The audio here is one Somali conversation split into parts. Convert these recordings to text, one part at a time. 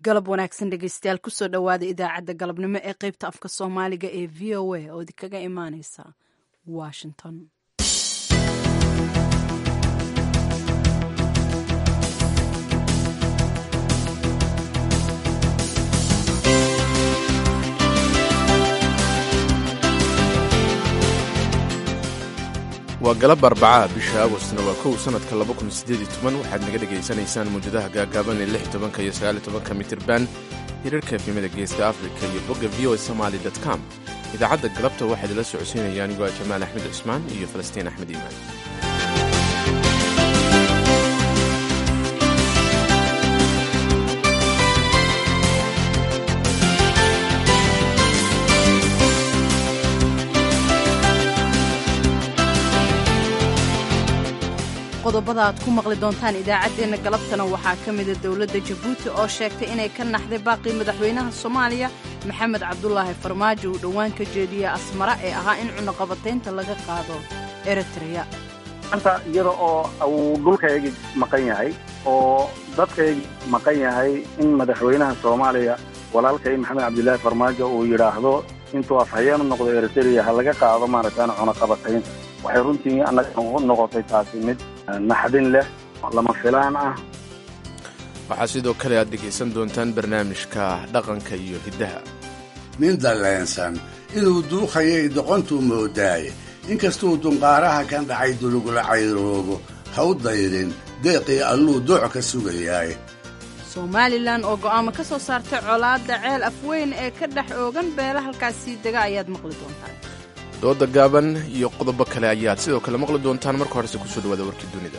galab wanaagsan dhegeystayaal kusoo dhowaada idaacadda galabnimo ee qeybta afka soomaaliga ee v o a oo idinkaga imaaneysa washington waa galab arbacaha bisha agostna waa kow sanadka waxaad naga dhegaysanaysaan muwjadaha gaagaaban ee iyo mitirban hirarka efimada geeska afrika iyo bogga v o somaly com idaacadda galabta waxaa idinla socodsiinaya anigoo ah jamaal axmed cismaan iyo falastiin axmed iimaan qodobada aad ku maqli doontaan idaacaddeenna galabtana waxaa ka mida dowladda jabuuti oo sheegtay inay ka naxday baaqii madaxweynaha soomaaliya maxamed cabdulaahi farmaajo uu dhowaan ka jeediyey asmara ee ahaa in cunaqabataynta laga qaado eritreya maanta iyada oo uu dhulkaygii maqan yahay oo dadkaygii maqan yahay in madaxweynaha soomaaliya walaalkay maxamed cabdilaahi farmaajo uu yidhaahdo intuu afhayeen u noqdo eritreya ha laga qaado maaragtaan cunaqabataynta waxay runtii annaga noqotay taasi mid naxdin leh lama filaan ah waxaa sidoo kale aad dhegaysan doontaan barnaamijka dhaqanka iyo hiddaha nin dalleensan inuu duukhayay doqontuu moodaaye inkastuu dunqaaraha kan dhacay dulugla cayroobo ha u dayrin deeqii alluu dooc ka sugayaaye somalilan oo go'aamo ka soo saartay colaadda ceel afweyn ee ka dhex oogan beela halkaasii dega ayaad maqli doontaan dooda gaaban iyo qodobo kale ayaad sidoo kale maqli doontaan marka horese kusoo dhawaada warkii dunida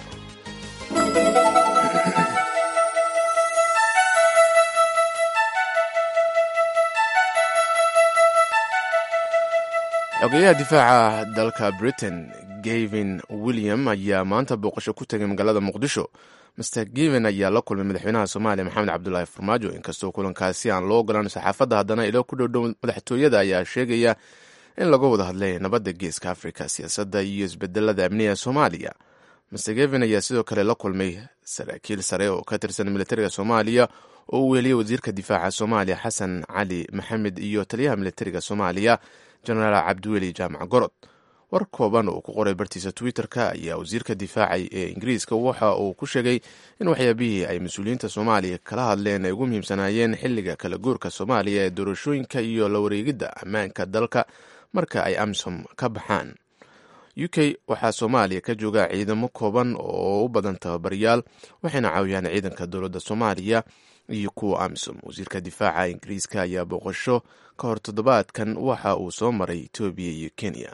xogeyaha difaaca dalka britain gavin william ayaa maanta booqasho ku tegay magaalada muqdisho master given ayaa la kulmay madaxweynaha soomaaliya maxamed cabdulaahi farmaajo inkastoo kulankaasi aan loo ogolaan saxaafadda haddana ilo ku dhowdhow madaxtooyada ayaa sheegaya in laga wada hadlay nabadda geeska afrika siyaasadda iyo isbedelada amniga ee soomaaliya master geven ayaa sidoo kale la kulmay saraakiil sare oo ka tirsan militariga soomaaliya oo uu weliyey wasiirka difaaca soomaaliya xasan cali maxamed iyo taliyaha militariga soomaaliya jenaraal cabdiweli jaamac gorod war kooban oo ku qoray bartiisa twitter-ka ayaa wasiirka difaaca ee ingiriiska waxa uu ku sheegay in waxyaabihii ay mas-uuliyiinta soomaaliya kala hadleen ay ugu muhiimsanaayeen xilliga kala guurka soomaaliya ee doorashooyinka iyo la wareegidda ammaanka dalka marka ay amsom ka baxaan u k waxaa soomaaliya ka jooga ciidamo kooban oo u badan tababaryaal waxayna caawiyaan ciidanka dowladda soomaaliya iyo kuwa amsom wasiirka difaaca ingiriiska ayaa booqasho ka hor toddobaadkan waxa uu soo maray etoobiya iyo kenya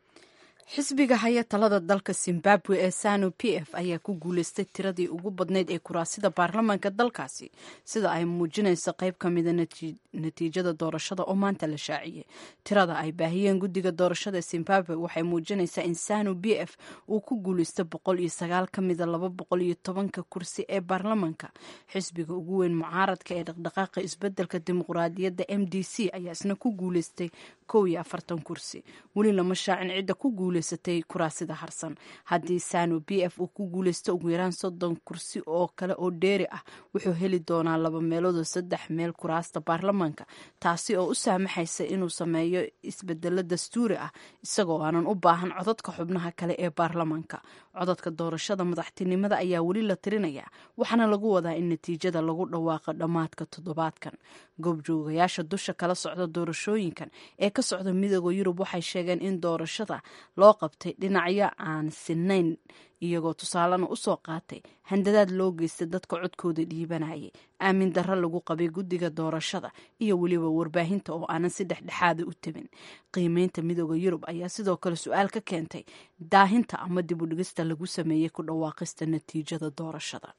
xisbiga haya talada dalka zimbabwe ee sanu p f ayaa ku guuleystay tiradii ugu badnayd ee kuraasida baarlamaanka dalkaasi sida ay muujinayso qayb ka mida natiijada doorashada oo maanta la shaaciyey tirada ay baahiyeen guddiga doorashada zimbabwe waxay muujinaysaa in sanu b f uu ku guuleystay boqol iyo sagaal ka mida laba boqol iyo tobanka kursi ee baarlamaanka xisbiga ugu weyn mucaaradka ee dhaqdhaqaaqa isbedelka dimuqraadiyadda m d c ayaa isna ku guuleystay kow iyo afartan kursi weli lama shaacin cidda ku guuleysatay kuraasida harsan haddii sanu b f uu ku guuleysto ugu yaraan soddon kursi oo kale oo dheeri ah wuxuu heli doonaa laba meeloodoo saddex meel kuraasta baarlamaanka taasi oo u saamaxaysa inuu sameeyo isbedelo dastuuri ah isagoo aanan u baahan codadka xubnaha kale ee baarlamaanka codadka doorashada madaxtinimada ayaa weli la tirinaya waxaana lagu wadaa in natiijada lagu dhawaaqo dhammaadka toddobaadkan goobjoogayaasha dusha kala socda doorashooyinkan ee ka socda midooda yurub waxay sheegeen in doorashada loo qabtay dhinacyo aan sinayn iyagoo tusaalena usoo qaatay handadaad loo geystay dadka codkooda dhiibanayay aamin darro lagu qabay guddiga doorashada iyo weliba warbaahinta oo aanan si dhexdhexaada u tabin qiimeynta midooda yurub ayaa sidoo kale su-aal ka keentay daahinta ama dib u dhigista lagu sameeyey ku dhawaaqista natiijada doorashada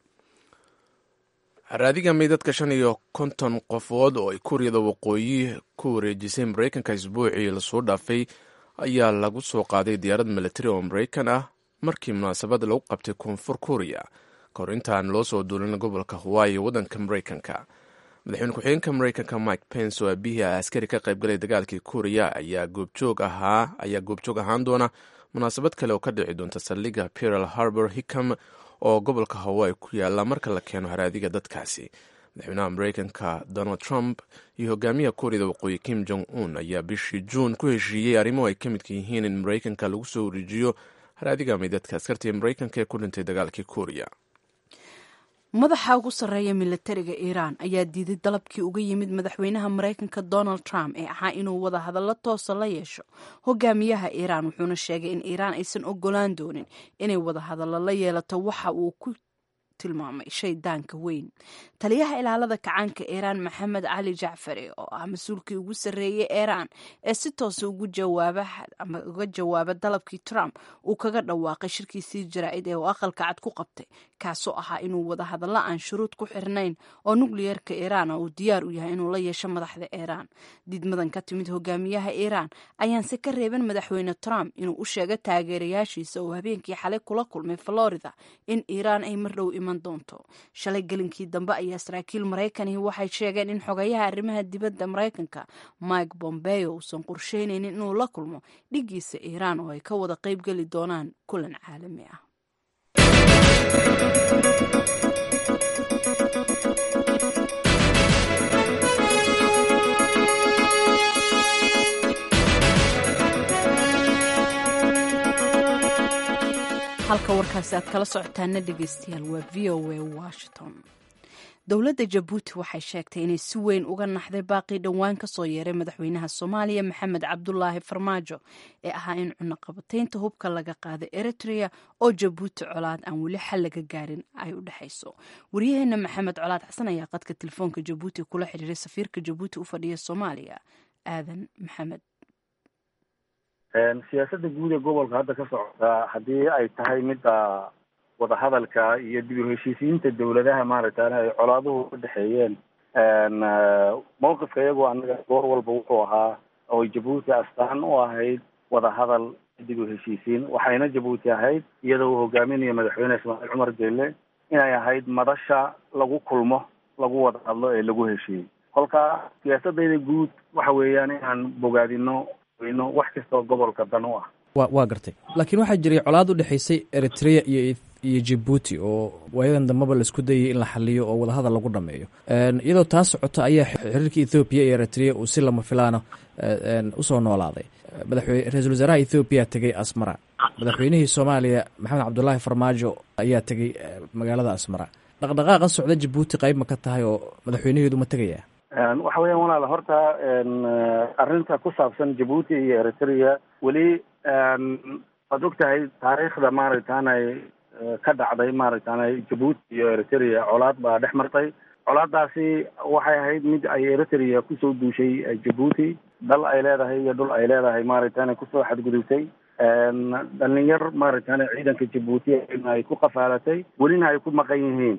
raadiga meydadka shan iyo konton qofood oo ay kuuriyada waqooyi ku wareejisay maraykanka isbuucii lasoo dhaafay ayaa lagu soo qaaday diyaarad militari oo maraykan ah markii munaasabad lagu qabtay koonfur kuuriya kahor intaan loo soo duulin gobolka hawaii waddanka maraykanka madaxweyne ku-xigeenka maraykanka mike pence oo aabihii ah askari ka qaybgalay dagaalkii kuuriya ayaa goobjoog ahaa ayaa goobjoog ahaan doona munaasabad kale oo ka dhici doonta saldhigga pearl harbor hicam oo gobolka hawaii ku yaala marka la keeno haraadiga dadkaasi madaxweynaha mareykanka donald trump iyo hogaamiyaha kuuriyada waqooyi kim jong un ayaa bishii juun ku heshiiyey arrimo ay ka midka yihiin in mareykanka lagu soo wareejiyo haraadiga midadka askartii mareykanka ee ku dhintay dagaalkii kuuriya madaxa ugu sarreeya milatariga iiraan ayaa diiday dalabkii uga yimid madaxweynaha mareykanka donald trump ee ahaa inuu wada hadallo toosa la yeesho hogaamiyaha iiraan wuxuuna sheegay in iiraan aysan ogolaan doonin inay wada hadallo la yeelato waxa uu ku tilmaamay shaydaanka weyn taliyaha ilaalada kacaanka iiraan maxamed cali jacfari oo ah mas-uulkii ugu sarreeyey iiraan ee si toosa ugu jawaaba ama uga jawaaba dalabkii trump uu kaga dhawaaqay shirkiisii jaraa'id ee uu aqalka cad ku qabtay kaasoo ahaa inuu wada hadallo aan shuruud ku xirnayn oo nukliyeerka iiraan uu diyaar u yahay inuu la yeesho madaxda iiraan diidmadan ka timid hogaamiyaha iiraan ayaanse ka reeban madaxweyne trump inuu u sheego taageerayaashiisa oo habeenkii xalay kula kulmay florida in iiraan ay mar dhow iman doonto shalay gelinkii dambe ayaa saraakiil maraykanihi waxay sheegeen in xogayaha arrimaha dibadda maraykanka mike bombeo uusan qorsheynaynin inuu la kulmo dhigiisa iiraan oo ay ka wada qaybgeli doonaan kulan caalami ah halka warkaasi aad kala socotaana dhegeystayaal waa v o a washington dowladda jabuuti waxay sheegtay inay si weyn uga naxday baaqii dhowaan ka soo yeeray madaxweynaha soomaaliya maxamed cabdulaahi farmaajo ee ahaa in cunaqabataynta hubka laga qaada eritrea oo jabuuti colaad aan weli xal laga gaarin ay u dhexayso waryaheena maxamed colaad xasan ayaa qadka telefoonka jabuuti kula xiriiray safiirka jabuuti u fadhiya soomaaliya aadan maxamed siyaasadda guud ee gobolka hadda ka socota haddii ay tahay midda wadahadalka iyo dib u heshiisiinta dawladaha maaragtan ay colaaduhu ka dhexeeyeen mawqifka iyagoo anaga goor walba wuxuu ahaa oo jabuuti astaan u ahayd wadahadal dib u heshiisiin waxayna jabuuti ahayd iyadoo uu hogaaminayo madaxweyne ismaaciil cumar jelle inay ahayd madasha lagu kulmo lagu wada hadlo ee lagu heshiiyey kolka siyaasadayda guud waxa weeyaan inaan bogaadino wax kastoo gobolka dan u ah wa waa gartay laakiin waxaa jiray colaad u dhexaysay eritrea iyo iyo jabuuti oo waayadan dambeba laisku dayay in la xaliyo oo wadahadal lagu dhameeyo iyadoo taa socota ayaa xiriirka ethoobiya iyo eritrea uu si lama filaano usoo noolaaday madaxwe ra-iisul wasaaraha ethoobiya tegey asmara madaxweynihii soomaaliya maxamed cabdulaahi farmaajo ayaa tegey magaalada asmara dhaqdhaqaaqa socda jabuuti qayb ma ka tahay oo madaxweynaheedu ma tegaya waxa weeyaan walaal horta arrinta ku saabsan jabuuti iyo eritrea weli waad og tahay taariikhda maaragtaanay ka dhacday maaragtaanay jabuuti iyo eritrea colaad baa dhex martay colaadaasi waxay ahayd mid ay eritrea kusoo duushay jabuuti dal ay leedahay iyo dhul ay leedahay maaragtaana kusoo xadgudubtay dhalinyar maaragtana ciidanka jabuuti ay ku qafaalatay welina ay ku maqan yihiin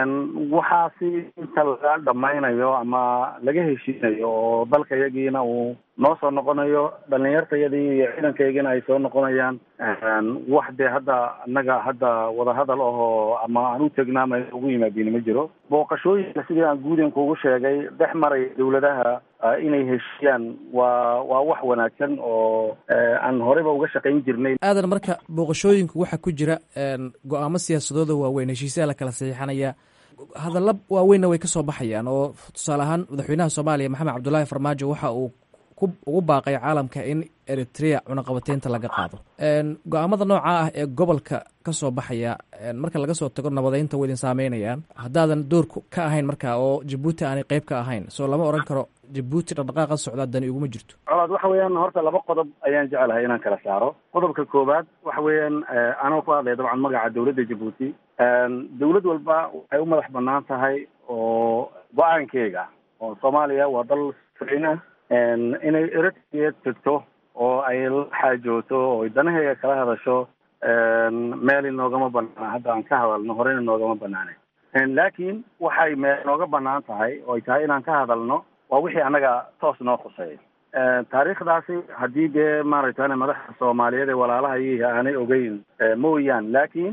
waxaasi inta laga dhamaynayo ama laga heshiinayo oo dalka yagiina uu noo soo noqonayo dhalinyartayadii iyo ciidankayagiina ay soo noqonayaan wax dee hadda annaga hadda wadahadal ahoo ama aan u tegnaa ma ugu yimaadin ma jiro booqashooyinka sidii aan guuden kuugu sheegay dhex maraya dawladaha inay heshiiyaan waa waa wax wanaagsan oo aan horeyba uga shaqayn jirnay aadan marka booqashooyinku waxaa ku jira go-aamo siyaasadooda waaweyn heshiisyaha la kala saxiixanaya hadalla waaweynna way ka soo baxayaan oo tusaale ahaan madaxweynaha soomaaliya maxamed cabdulaahi farmaajo waxa uu ugu baaqay caalamka in eritrea cunaqabateynta laga qaado go-aamada nooca ah ee gobolka ka soo baxaya marka laga soo tago nabadeynta way idin saameynayaan haddaadan door ka ahayn marka oo jabuuti aanay qeyb ka ahayn soo lama oran karo jabuuti dhaqdhaqaaqa socdaa dani uguma jirto colaad waxa weeyaan horta laba qodob ayaan jecelahay inaan kala saaro qodobka koowaad waxa weeyaan anoo ku hadlaya dabcan magaca dawladda jabuuti dawlad walba waxay u madax banaan tahay oo go-aankeega oo soomaaliya waa dal sufrina inay eritrea tegto oo ay la xaajooto oo danaheega kala hadasho meel inoogama banaana hadda aan ka hadalno horeyna noogama banaana laakiin waxay meel nooga banaan tahay oo ay tahay inaan ka hadalno waa wixii annaga toos noo khuseeya taariikhdaasi haddii dee maaragtane madaxda soomaaliyeed ee walaalahayihi aanay ogeyn mooyaan laakiin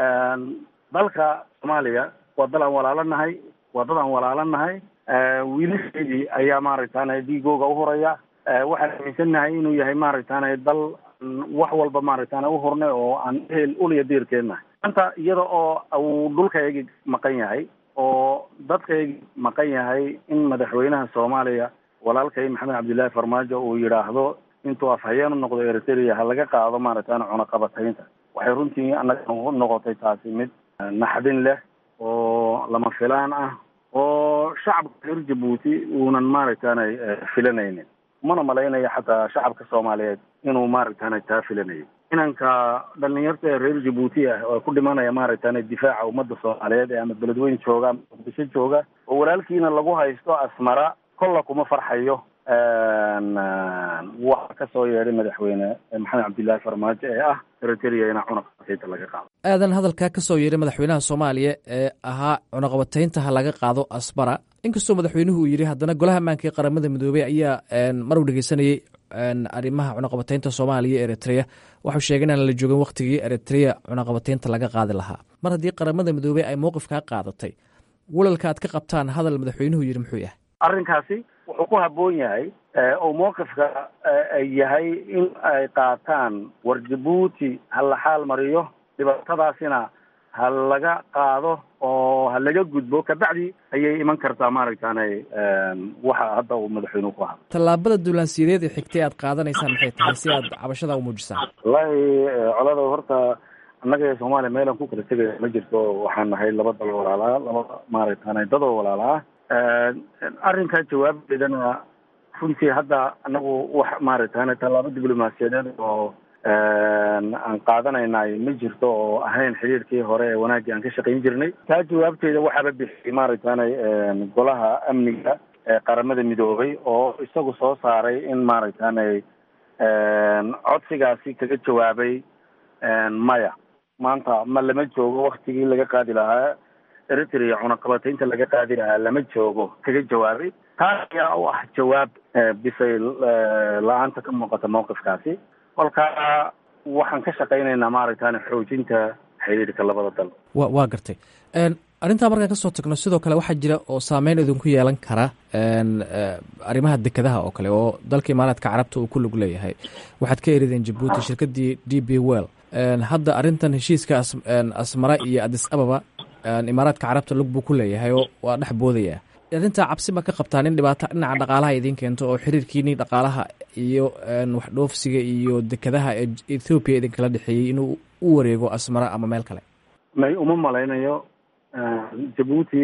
dalka soomaaliya waa dal aan walaalo nahay waa dad aan walaalo nahay wiilasheedii ayaa maaragtane dhiigooga uhoraya waxaan aaminsannahay inuu yahay maaragtane dal wax walba maaragtane uhurnay oo aan ehel uliya diirkeennahay maanta iyada oo uu dhulkayagi maqan yahay oo dadkaygii maqan yahay in madaxweynaha soomaaliya walaalkay maxamed cabdillaahi farmaajo uu yidhaahdo intuu afhayeen u noqdo eritrea ha laga qaado maaragtaan cunaqabataynta waxay runtii annaga noqotay taasi mid naxdin leh oo lama filaan ah oo shacabka reer jabuuti uunan maaragtaanay filanaynin mana malaynayo xataa shacabka soomaaliyeed inuu maaragtaanay taa filanayay inanka dhalinyarta ee reer jabuuti ah oo ku dhimanaya maaragtaanay difaaca ummadda soomaaliyeed ee ama beledweyn jooga ama muqdisho jooga oo walaalkiina lagu haysto asmara kolla kuma farxayo waxa kasoo yeedhay madaxweyne maxamed cabdillaahi farmaajo ee ah eritrea ina cunaqabataynta laga qaado aadan hadalkaa ka soo yeedhay madaxweynaha soomaaliya ee ahaa cunaqabataynta ha laga qaado asmara inkastoo madaxweynuhu uu yidhi haddana golaha ammaanka ee qaramada midoobey ayaa mar uu dhegeysanayey arrimaha cunaqabataynta soomaaliya e eritrea waxuu sheegay inaan la joogin wakhtigii eritrea cunaqabataynta laga qaadi lahaa mar haddii qaramada midoobey ay mowqifkaa qaadatay walalka aad ka qabtaan hadal madaxweynuhu yidhi muxuu yahay arrinkaasi wuxuu ku habboon yahay oo mowqifka yahay in ay qaataan war jabuuti ha la xaal mariyo dhibaatadaasina ha laga qaado oo ha laga gudbo kabacdi ayay iman kartaa maaragtaanay waxa hadda uu madaxweynuhu ku hadlay tallaabada duulaansiyadeed ee xigtay aad qaadanaysaan maxay tahay si aad cabashada u muujisaan wallaahi colada horta annaga ee soomaaliya meelaan ku kala tegaya ma jirto waxaan nahay laba dal walaalaa laba maaragtaanay dadoo walaalaa arrinkaa jawaabeedana runtii hadda anagu wax maaragtaane tallaabo diblomaasiyadeed oo aan qaadanaynaay ma jirto oo ahayn xiriirkii hore ee wanaaggii aan ka shaqayn jirnay taa jawaabteeda waxaaba bixiyay maaragtaanay golaha amniga ee qaramada midoobay oo isagu soo saaray in maaragtaanay codsigaasi kaga jawaabay maya maanta ma lama joogo waktigii laga qaadi lahaa eritrea cunaqabataynta laga qaadi lahaa lama joogo kaga jawaabay taas ayaa u ah jawaab bisay la-aanta ka muuqata mawqifkaasi kolka waxaan ka shaqaynaynaa maaragtaan xoojinta xiriirka labada dal wa waa gartay arrintaa markaan kasoo tagno sidoo kale waxaa jira oo saameyn idinku yeelan kara arrimaha dekedaha oo kale oo dalka imaaraadka carabta uu ku lug leeyahay waxaad ka erideen jabuuti shirkadii d b well hadda arrintan heshiiska asmara iyo adis ababa imaaraadka carabta lug buu ku leeyahay oo waa dhex boodaya arrintaa cabsi ma ka qabtaan in dhibaato dhinaca dhaqaalaha idiin keento oo xiriirkiinii dhaqaalaha iyo waxdhoofsiga iyo dekedaha ee ethoobiya idinkala dhexeeyey inuu u wareego asmara ama meel kale may uma malaynayo jabuuti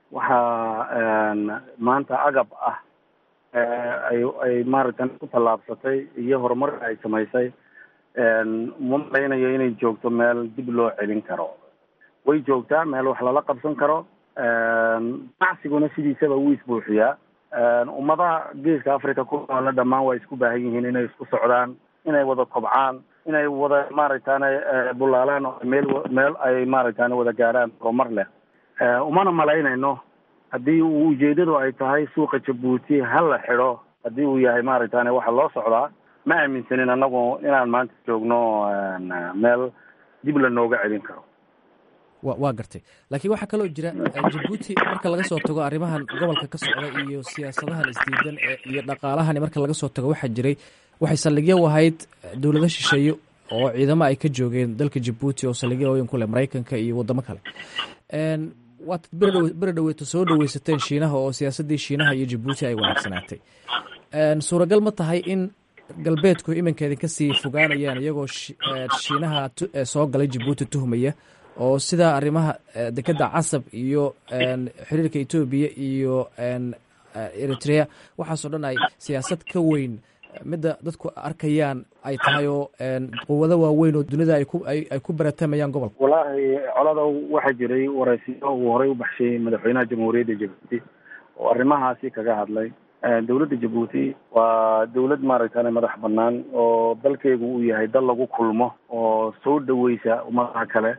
waxaa maanta agab ah ay ay maaragtan ku tallaabsatay iyo horumarka ay samaysay uma malaynayo inay joogto meel dib loo celin karo way joogtaa meel wax lala qabsan karo ganacsiguna sidiisaba wuu isbuuxiyaa ummadaha geeska africa ku noola dhammaan waa isku baahan yihiin inay isku socdaan inay wada kobcaan inay wada maaragtaane bulaalaan oo meel meel ay maaragtaane wada gaadhaan horumar leh umana malaynayno haddii uu ujeedadu ay tahay suuqa jabuuti ha la xidho haddii uu yahay maaragtaane waxa loo socdaa ma aaminsanin annagu inaan maanta joogno meel dib la nooga celin karo wa waa gartay laakiin waxaa kaloo jira jabuuti marka laga soo tago arrimahan gobolka ka socda iyo siyaasadahan isdiidan iyo dhaqaalahani marka laga soo tago waxaa jiray waxay saldhigyo u ahayd dowlado shisheeye oo ciidamo ay ka joogeen dalka jabuuti oo saldhigyo waaweyn ku leh maraykanka iyo waddamo kale waad beri dhaweyto soo dhaweysateen shiinaha oo siyaasaddii shiinaha iyo jabuuti ay wanaagsanaatay suuragal ma tahay in galbeedku iminka idinka sii fogaanayaan iyagoo shiinaha soo galay jabuuti tuhmaya oo sidaa arrimaha dekeda casab iyo xiriirka etoobiya iyo eritrea waxaasoo dhan ay siyaasad ka weyn midda dadku arkayaan ay tahay oo quwado waaweyn oo dunida ay ku baratamayaan gobolka wallaahi colada waxaa jiray waraysiyo uu horey u baxshay madaxweynaha jamhuuriyadda jabuuti oo arrimahaasi kaga hadlay dowladda jabuuti waa dowlad maaragtane madax banaan oo dalkeegu uu yahay dal lagu kulmo oo soo dhaweysa ummadaha kale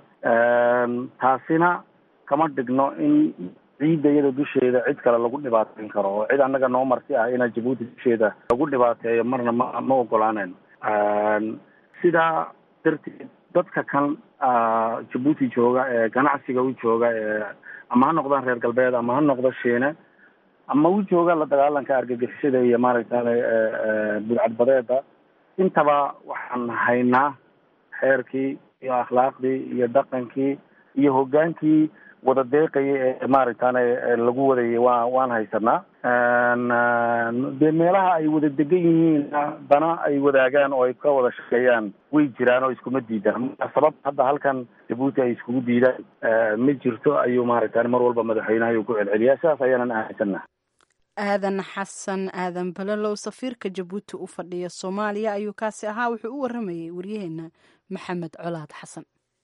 taasina kama dhigno in ciidda iyada dusheeda cid kale lagu dhibaateyn karo oo cid annaga noo marti ah inaa jabuuti dusheeda lagu dhibaateeyo marna ma ma ogolaanayno sidaa darteed dadka kan jabuuti jooga ee ganacsiga u jooga ee ama ha noqdaan reer galbeed ama ha noqdo shiine ama u jooga la dagaalanka argagixisada iyo maaragtane budcadbadeeda intaba waxaan haynaa xeerkii iyo akhlaaqdii iyo dhaqankii iyo hoggaankii wada deeqaya ee maaragtane lagu wadayay waa waan haysanaa dee meelaha ay wada degan yihiin dana ay wadaagaan oo ay ka wada shaqeeyaan way jiraan oo iskuma diidaan marka sabab hadda halkan jabuuti ay iskugu diidaan ma jirto ayuu maaragtane mar walba madaxweynaha ku celceliyaa sidaas ayaanan aaminsannaha aadan xasan aadan balalow safiirka jabuuti u fadhiya soomaaliya ayuu kaasi ahaa wuxuu u waramayay waryaheena maxamed colaad xasan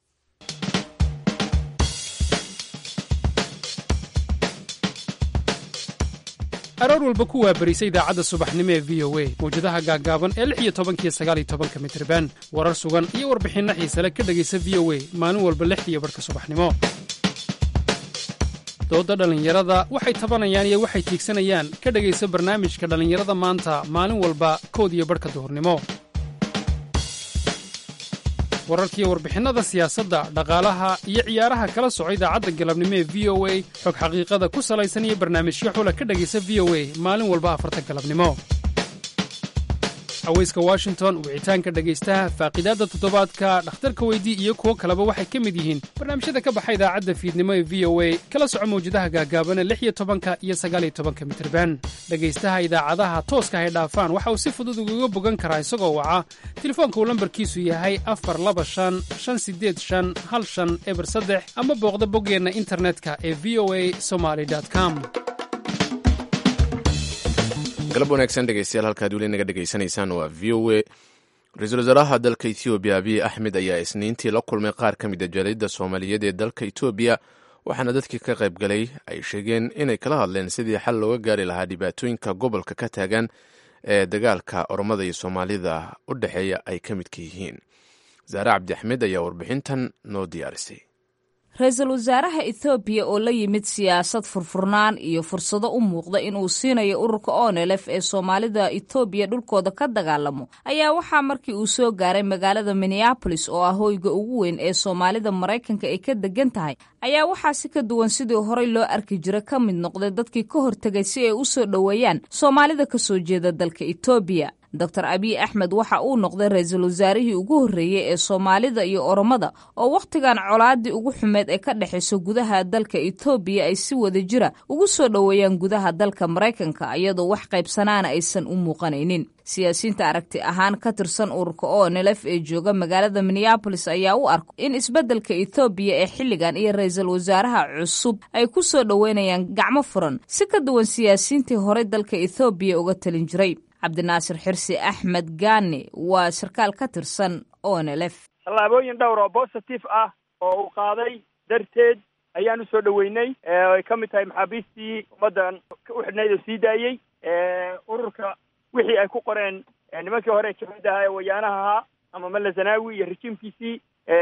aroor walba ku waabarisa idaacadda subaxnimo ee v o a mawjadaha gaaggaaban ee lix iyo tobankiyo sagaal iyo tobanka mitriban warar sugan iyo warbixinno xiisale ka dhegaysa v o a maalin walba lixdiiyo barhka subaxnimo doodda dhallinyarada waxay tabanayaan iyo waxay tiigsanayaan ka dhegaysa barnaamijka dhallinyarada maanta maalin walba kood iyo barhka duhurnimo wararkiiyo warbixinnada siyaasadda dhaqaalaha iyo ciyaaraha kala soco idaacadda galabnimo ee v o a xog xaqiiqada ku salaysan iyo barnaamijyo xula ka dhegaysa v o a maalin walba afarta galabnimo haweyska washington wicitaanka dhegaystaha faaqidaadda toddobaadka dhakhtarka weydii iyo kuwo kaleba waxay ka mid yihiin barnaamijyada ka baxa idaacadda fiidnimo ee v o a kala soco mawjadaha gaagaabana lix iyo tobanka iyo sagaal iyo tobanka mitriban dhegaystaha idaacadaha tooska hay dhaafaan waxa uu si fudud ugaga bogan karaa isagoo waca telefoonka uu lambarkiisu yahay afar laba shan shan sideed shan hal shan eber saddex ama booqda boggeenna internetka ee v o a somaly com galab wanaagsan dhegeystayaal halkaad weli naga dhegaysanaysaan waa v o a ra-iisul wasaaraha dalka etoobiya abiy axmed ayaa isniintii la kulmay qaar ka mida jaaliyadda soomaaliyeed ee dalka etoobiya waxaana dadkii ka qayb galay ay sheegeen inay kala hadleen sidii xal looga gaari lahaa dhibaatooyinka gobolka ka taagan ee dagaalka oromada iyo soomaalida u dhexeeya ay ka midka yihiin zaare cabdi axmed ayaa warbixintan noo diyaarisay ra-iisul wasaaraha ethoobiya oo la yimid siyaasad furfurnaan iyo fursado u muuqda inuu siinayo ururka onelef ee soomaalida etoobiya dhulkooda ka dagaalamo ayaa waxaa markii uu soo gaaray magaalada minneabolis oo ah hoyga ugu weyn ee soomaalida maraykanka ay ka degan tahay ayaa waxaa si ka duwan sidii horey loo arki jira ka mid noqday dadkii ka hortegay si ay u soo dhoweeyaan soomaalida ka soo jeeda dalka etoobiya doctor abiy axmed waxa uu noqday ra-iisul wasaarihii ugu horreeyey ee soomaalida iyo oromada oo wakhtigan colaadii ugu xumeed ee ka dhexayso gudaha dalka etoobiya ay si wada jira ugu soo dhoweeyaan gudaha dalka maraykanka iyadoo wax qaybsanaana aysan u muuqanaynin siyaasiyiinta aragti ahaan ka tirsan ururka onelef ee jooga magaalada minneabolis ayaa u arko in isbeddelka ethoobiya ee xilligan iyo ra-iisul wasaaraha cusub ay ku soo dhoweynayaan gacmo furan si ka duwan siyaasiyiintii horey dalka ethoobiya uga talin jiray cabdinaasir xirsi axmed gaani waa sarkaal ka tirsan onelef tallaabooyin dhowr oo positive ah oo uu qaaday darteed ayaan usoo dhoweynay ay ka mid tahay maxaabiistii ummaddan u xidhnayd oo sii daayey ururka wixii ay ku qoreen nimankii hore jabhadda ahaa ee wayaanaha ahaa ama malla zanaawi iyo rejiimkiisii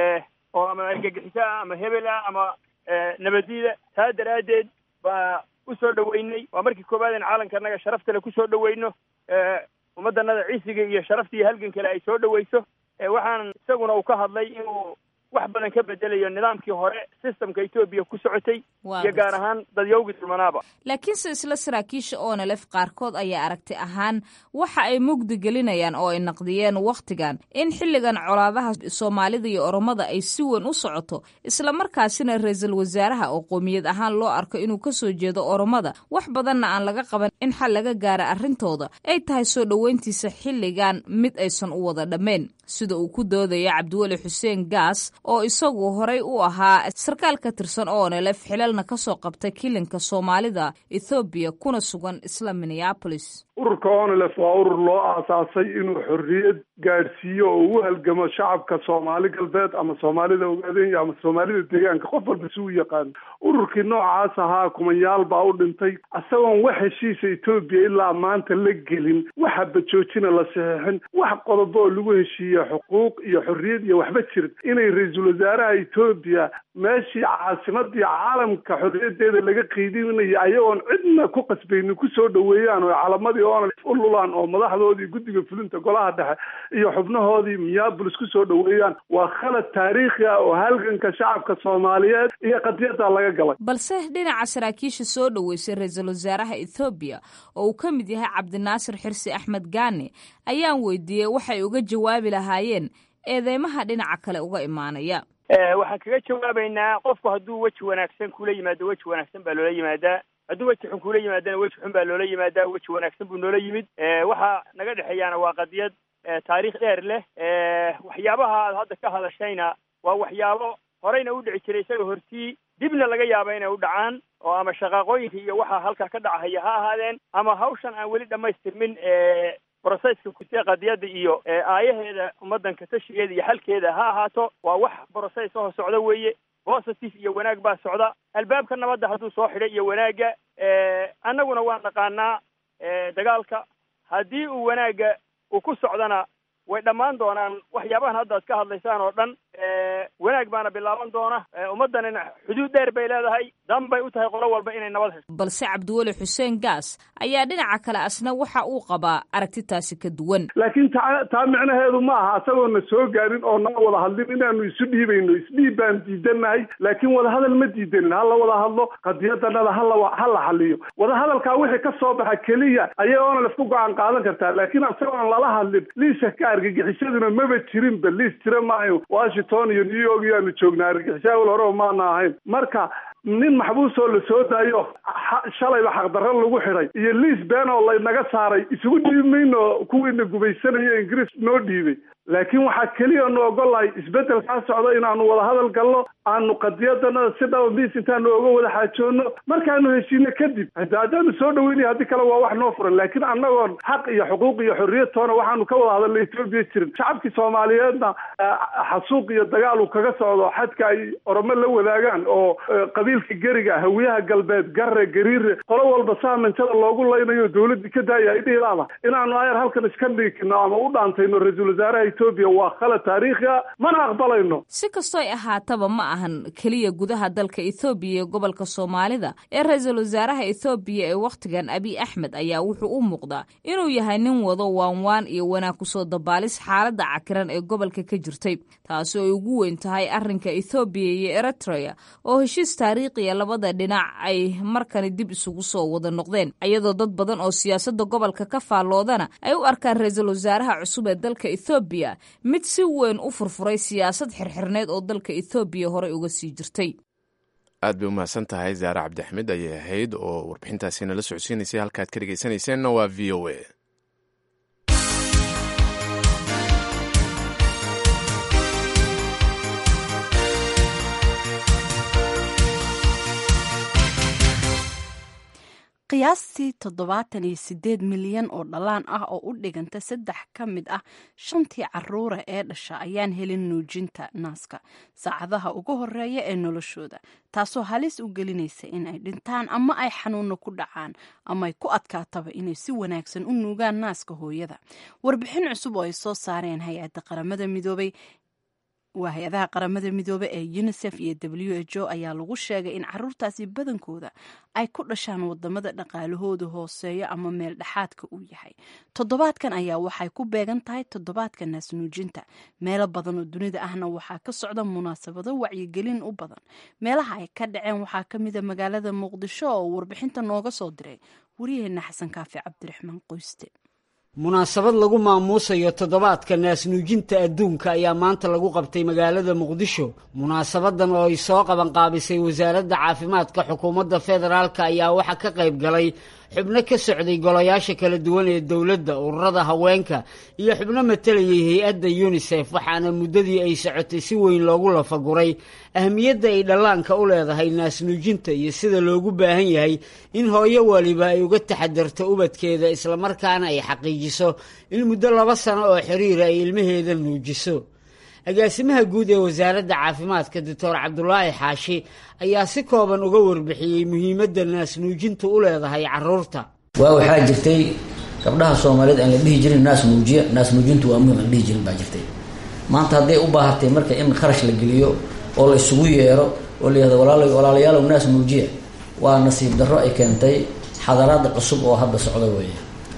oo ama argagixiso ah ama hebel ah ama nabadiida taa daraaddeed baa usoo dhoweynay waa markii koowaad in caalamka annaga sharaftale kusoo dhoweyno ummaddanada ciisiga iyo sharafta iyo halgan kale ay soo dhoweyso waxaan isaguna uu ka hadlay inuu wax badan ka bedelayo nidaamkii hore systemka etoobiya ku socotay iyo gaar ahaan dadyowgii dulmanaaba laakiinse isla saraakiisha onelef qaarkood ayaa aragti ahaan waxa ay mugdi gelinayaan oo ay naqdiyeen wakhtigan in xilligan colaadaha soomaalida iyo oromada ay si weyn u socoto islamarkaasina ra-iisul wasaaraha oo qoomiyad ahaan loo arko inuu ka soo jeedo oromada wax badanna aan laga qaban in xal laga gaara arrintooda ay tahay soo dhoweyntiisa xilligan mid aysan u wada dhammayn sida uu ku doodaya cabdiweli xuseen gaas oo isagu horey u ahaa sarkaal ka tirsan onelef xilalna ka soo qabtay kilinka soomaalida ethoobiya kuna sugan isla minneabolis ururka onelef waa urur loo aasaasay inuu xorriyad gaadhsiiyo oo u halgamo shacabka soomaali galbeed ama soomaalida ogaadenya ama soomaalida deegaanka qof walba si u yaqaano ururkii noocaas ahaa kumanyaal baa u dhintay isagoon wax heshiisa etoobiya ilaa maanta la gelin waxa bajoojina la saxeexin wax qodobo oo lagu heshiiye xuquuq iyo xorriyad iyo waxba jirin inay ra-iisul wasaaraha etoobiya meeshii caasimadii caalamka xorriyadeeda laga qiidinayo ayagoon cidna ku qasbaynin kusoo dhoweeyaan oo calamadii onalef u lulaan oo madaxdoodii guddiga fulinta golaha dhexe iyo xubnahoodii minneabolis kusoo dhoweeyaan waa khalad taariikhi ah oo halganka shacabka soomaaliyeed iyo qadiyadda laga galay balse dhinaca saraakiisha soo dhoweysay ra-iisul wasaaraha ethoobiya oo uu ka mid yahay cabdinaasir xirsi axmed gaane ayaan weydiiyey waxay uga jawaabi lahaayeen eedeymaha dhinaca kale uga imaanaya waxaan kaga jawaabaynaa qofku hadduu weji wanaagsan kula yimaado weji wanaagsan baa loola yimaadaa hadduu weji xun kula yimaadana weji xun baa loola yimaadaa weji wanaagsan buu noola yimid waxa naga dhexeeyaana waa qadiyad taariikh dheer leh waxyaabaha aad hadda ka hadashayna waa waxyaabo horeyna u dhici jiray isaga hortii dibna laga yaaba inay u dhacaan oo ama shaqaaqooyinka iyo waxaa halkaa ka dhacahaya ha ahaadeen ama hawshan aan weli dhamaystirmin brocesska kutee qadiyadda iyo aayaheeda ummaddan katashigeeda iyo xalkeeda ha ahaato waa wax broces oo socda weeye positive iyo wanaag baa socda albaabka nabadda hadduu soo xidhay iyo wanaagga annaguna waan naqaanaa dagaalka haddii uu wanaagga uu ku socdana way dhammaan doonaan waxyaabahan hadda ad ka hadlaysaan oo dhan wanaag baana bilaaban doona ummaddanina xuduud dheer bay leedahay dan bay u tahay qolo walba inay nabad hesho balse cabdiweli xuseen gaas ayaa dhinaca kale asna waxa uu qabaa aragtitaasi ka duwan laakiin taa taa micnaheedu ma aha asagoona soo gaarin oo nala wada hadlin inaanu isu dhiibayno isdhiib baan diidanahay laakiin wadahadal ma diidanin hala wada hadlo qadiyadanada hala hala xaliyo wadahadalkaa wixii ka soo baxa keliya ayagoona laisku go-aan qaadan kartaa laakiin asagoon lala hadlin liisa ka argagixisaduna maba jirinba liis jira maayo washington iyo new york iyaanu joognaa argagixisaa wal hore oo maana ahayn marka nin maxbuusoo la soo daayo shalayba xaqdarro lagu xidhay iyo liis been oo laynaga saaray isugu dhiibi mayno kuwiina gubaysanaya ingiriis noo dhiibay laakiin waxaa keliya nu ogolahay isbeddel kaa socda inaanu wada hadal galno aanu qadiyadanada si dhaba miis intaanu oga wada xaajoonno markaanu heshiino kadib haddaanu soo dhaweynaya haddii kale waa wax noo furan laakiin annagoon xaq iyo xuquuq iyo xorriyad toona waxaanu ka wada hadalna etoobiya jirin shacabkii soomaaliyeedna xasuuq iyo dagaal uu kaga socdo xadka ay oromo la wadaagaan oo qabiilka geriga hawiyaha galbeed garre gariire qolo walba saamintada loogu laynayo dawladdii ka daaya ay dhihilaada inaanu ayar halkan iska dhigino ama u dhaantayno ra-iisul wasaaraha etoobiya waa khalad taariikhi a mana aqbalayno si kastoy ahaataba ma ahan keliya gudaha dalka ethoobiya iyo gobolka soomaalida ee ra-iisul wasaaraha ethoobiya ee wakhtigan abiy axmed ayaa wuxuu u muuqdaa inuu yahay nin wado waanwaan iyo wanaag kusoo dabaalis xaaladda cakiran ee gobolka ka jirtay taasi oo ay ugu weyn tahay arrinka ethoobiya iyo eritrea oo heshiis taariikhiya labada dhinac ay markani dib isugu soo wada noqdeen iyadoo dad badan oo siyaasadda gobolka ka faalloodana ay u arkaan ra-iisul wasaaraha cusub ee dalka ethoobiya mid si weyn u furfuray siyaasad xirxirneed oo dalka ethoobiya horey uga sii jirtay aad bay u mahadsan tahay zaare cabdixmed ayay ahayd oo warbixintaasi nala socodsiinaysay halkaad ka dhegeysanayseena waa v o a qiyaastii toddobaatan iyo sideed milyan oo dhalaan ah oo u dhiganta saddex ka mid ah shantii caruura ee dhasha ayaan helin nuujinta naaska saacadaha ugu horeeya ee noloshooda taasoo halis u gelinaysa in ay dhintaan ama ay xanuuno ku dhacaan ama ay ku adkaataba inay si wanaagsan u nuugaan naaska hooyada warbixin cusub oo ay soo saareen hay-adda qaramada midoobay waa hay-adaha qaramada midoobe ee unisef iyo w h o ayaa lagu sheegay in caruurtaasi badankooda ay ku dhashaan wadamada dhaqaalahooda hooseeyo ama meel dhexaadka uu yahay toddobaadkan ayaa waxay ku beegan tahay toddobaadka naasnuujinta meelo badan oo dunida ahna waxaa ka socda munaasabado wacyigelin u badan meelaha ay ka dhaceen waxaa ka mida magaalada muqdisho oo warbixinta nooga soo diray wariyaheena xasan kaafi cabdiraxmaan qoyste munaasabad lagu maamuusayo toddobaadka naasnuujinta adduunka ayaa maanta lagu qabtay magaalada muqdisho munaasabadan oo ay soo qabanqaabisay wasaaradda caafimaadka xukuumadda federaalk ayaa waxaa ka qayb galay xubno ka socday golayaasha kala duwan ee dowladda ururada haweenka iyo xubno matalayay hay-adda yunisef waxaana muddadii ay socotay si weyn loogu lafaguray ahmiyadda ay dhallaanka u leedahay naasnuujinta iyo sida loogu baahan yahay in hooyo waliba ay uga taxadarto ubadkeeda islamarkaana ay xaqiijiso in muddo laba sano oo xiriira ay ilmaheeda nuujiso agaasimaha guud ee wasaaradda caafimaadka doctor cabdulaahi xaashi ayaa si kooban uga warbixiyey muhiimadda naasnuujintu u leedahay caruurta waa waxaa jirtay gabdhaha soomaaliyeed aan la dhihi jirin naas nuujiya naas nuujintu waa muhim aan la dhihi jirin baa jirtay maanta hadday u baahatay marka in kharash la geliyo oo la isugu yeero oo la yihahdo walaal walaalayaalow naas nuujiya waa nasiib darro ay keentay xadaraada cusub oo hadda socda weeye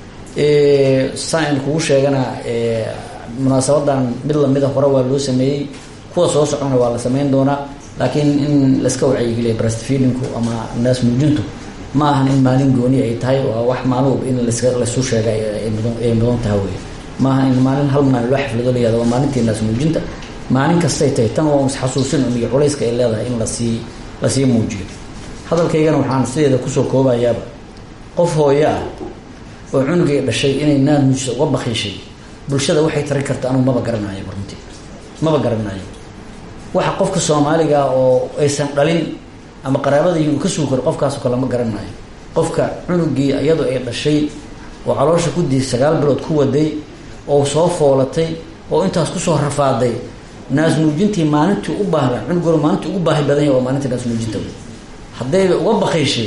saan kugu sheegana munaasabadan mid lamida hore waa loo sameeyey kuwa soo socona waa la sameyn doonaa laakiin in laska wacyigeliya brestfeelinku ama naas nuujintu ma ahan in maalin gooni ay tahay waa wax maaluub in laysu sheegay ay mudan taha wey ma ahan in maalin hal maalin loo xaflado layihahdo waa maalintii naas nuujinta maalin kastay tahay tan waa isxasuusin iyo culayska ay leedahay in lasii lasii muujiyo hadalkaygana waxaan sideeda kusoo koobayaaba qof hooyo ah oo cunugay dhashay inay naad nuujisa uga bakiishay bulshada waxay tari karta anugu maba garanayo runtii maba garanayo waxa qofka soomaaliga oo aysan dhalin ama qaraabadii uu ka sugi karo qofkaasoo kale ma garanayo qofka cunugii iyadoo ay dhashay oo caloosha ku diis sagaal bilood ku waday oo soo foolatay oo intaas kusoo rafaaday naas nuujintii maalintii u baahda cunugooda maalintii ugu baahi badan yahay waa maalintii naas nuujinta wey haddayba uga bakiishay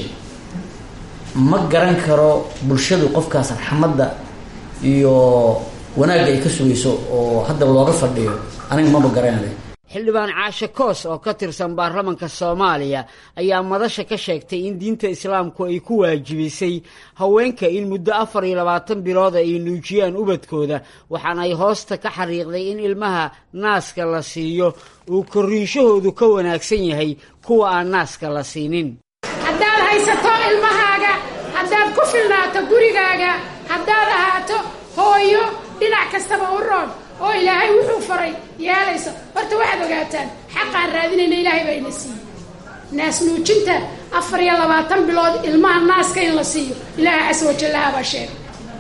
ma garan karo bulshadu qofkaas raxmadda iyo wanaagga ay ka sugayso oo haddaba looga fadhiyo aniga maba garanay xildhibaan caashe koos oo ka tirsan baarlamanka soomaaliya ayaa madasha ka sheegtay in diinta islaamku ay ku waajibisay haweenka in muddo afar iyo labaatan bilood ay nuujiyaan ubadkooda waxaana ay hoosta ka xariiqday in ilmaha naaska la siiyo uu korriinshahoodu ka wanaagsan yahay kuwa aan naaska la siinin haddaad haysato ilmahaaga haddaad ku filnaato gurigaaga haddaad ahaato hooyo dhinac kastaba u roon oo ilaahay wuxuu faray yeelayso horta waxaad ogaataan xaqaan raadinayna ilaahay baa ina siiyey naas nuujinta afar iyo labaatan bilood ilmaha naaska in la siiyo ilaahay casa wajallaha baa sheegay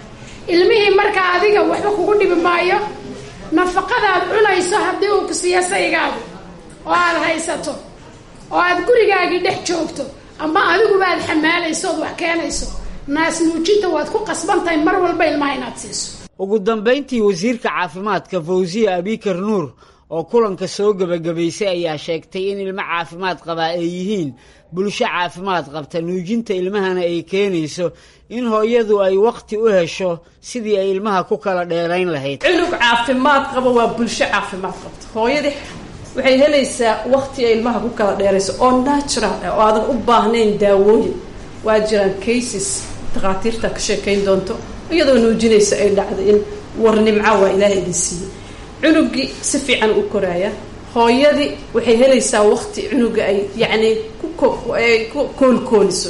ilmihii markaa adiga waxba kugu dhibi maayo nafaqadaad cunayso haddii uu ku siiyo saygaagu oo aad haysato oo aad gurigaagii dhex joogto ama adiguba aad xamaalayso ood wax keenayso naas nuujinta waad ku qasbantahay mar walba ilmaha inaad siiso ugu dambayntii wasiirka caafimaadka fawsiya abikar nuur oo kulanka soo gebagabaysay ayaa sheegtay in ilmo caafimaad qabaa ay yihiin bulsho caafimaad qabta nuujinta ilmahana ay keenayso in hooyadu ay wakhti u hesho sidii ay ilmaha ku kala dheerayn lahayd cunug caafimaad qaba waa bulsho caafimaad qabta hooyadii waxay helaysaa wakhti ay ilmaha ku kala dheerayso oo natural ah oo aadan u baahnayn daawooyin waa jiraan cases takhaatiirta ka sheekayn doonto iyadoo nuujinaysa ay dhacdo in war nimca waa ilaahay idin siiyey cunugii si fiican u koraaya hooyadii waxay helaysaa waqti cunuga ay yacni kuay ku koolkooliso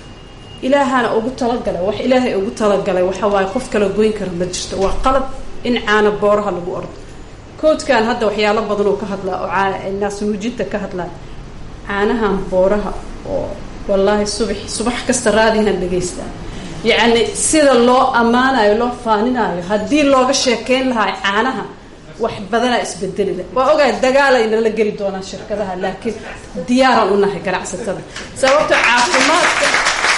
ilaahana ugu talagalay wax ilaahay ugu talagalay waxa waaye qof kala goyn kara ma jirto waa qalab in caana booraha lagu ordo koodkan hadda waxyaalo badan oo ka hadlaa oo naas nuujinta ka hadlaa caanahan booraha oo wallaahi subax subax kasta raadihan dhegaystaa yacni sida loo ammaanayo loo faaninaayo haddii looga sheekeyn lahaa caanaha wax badanaa isbedelila waa ogahay dagaalayna la geli doonaan shirkadaha laakiin diyaaraan u nahay ganacsatada sababto caafimaadka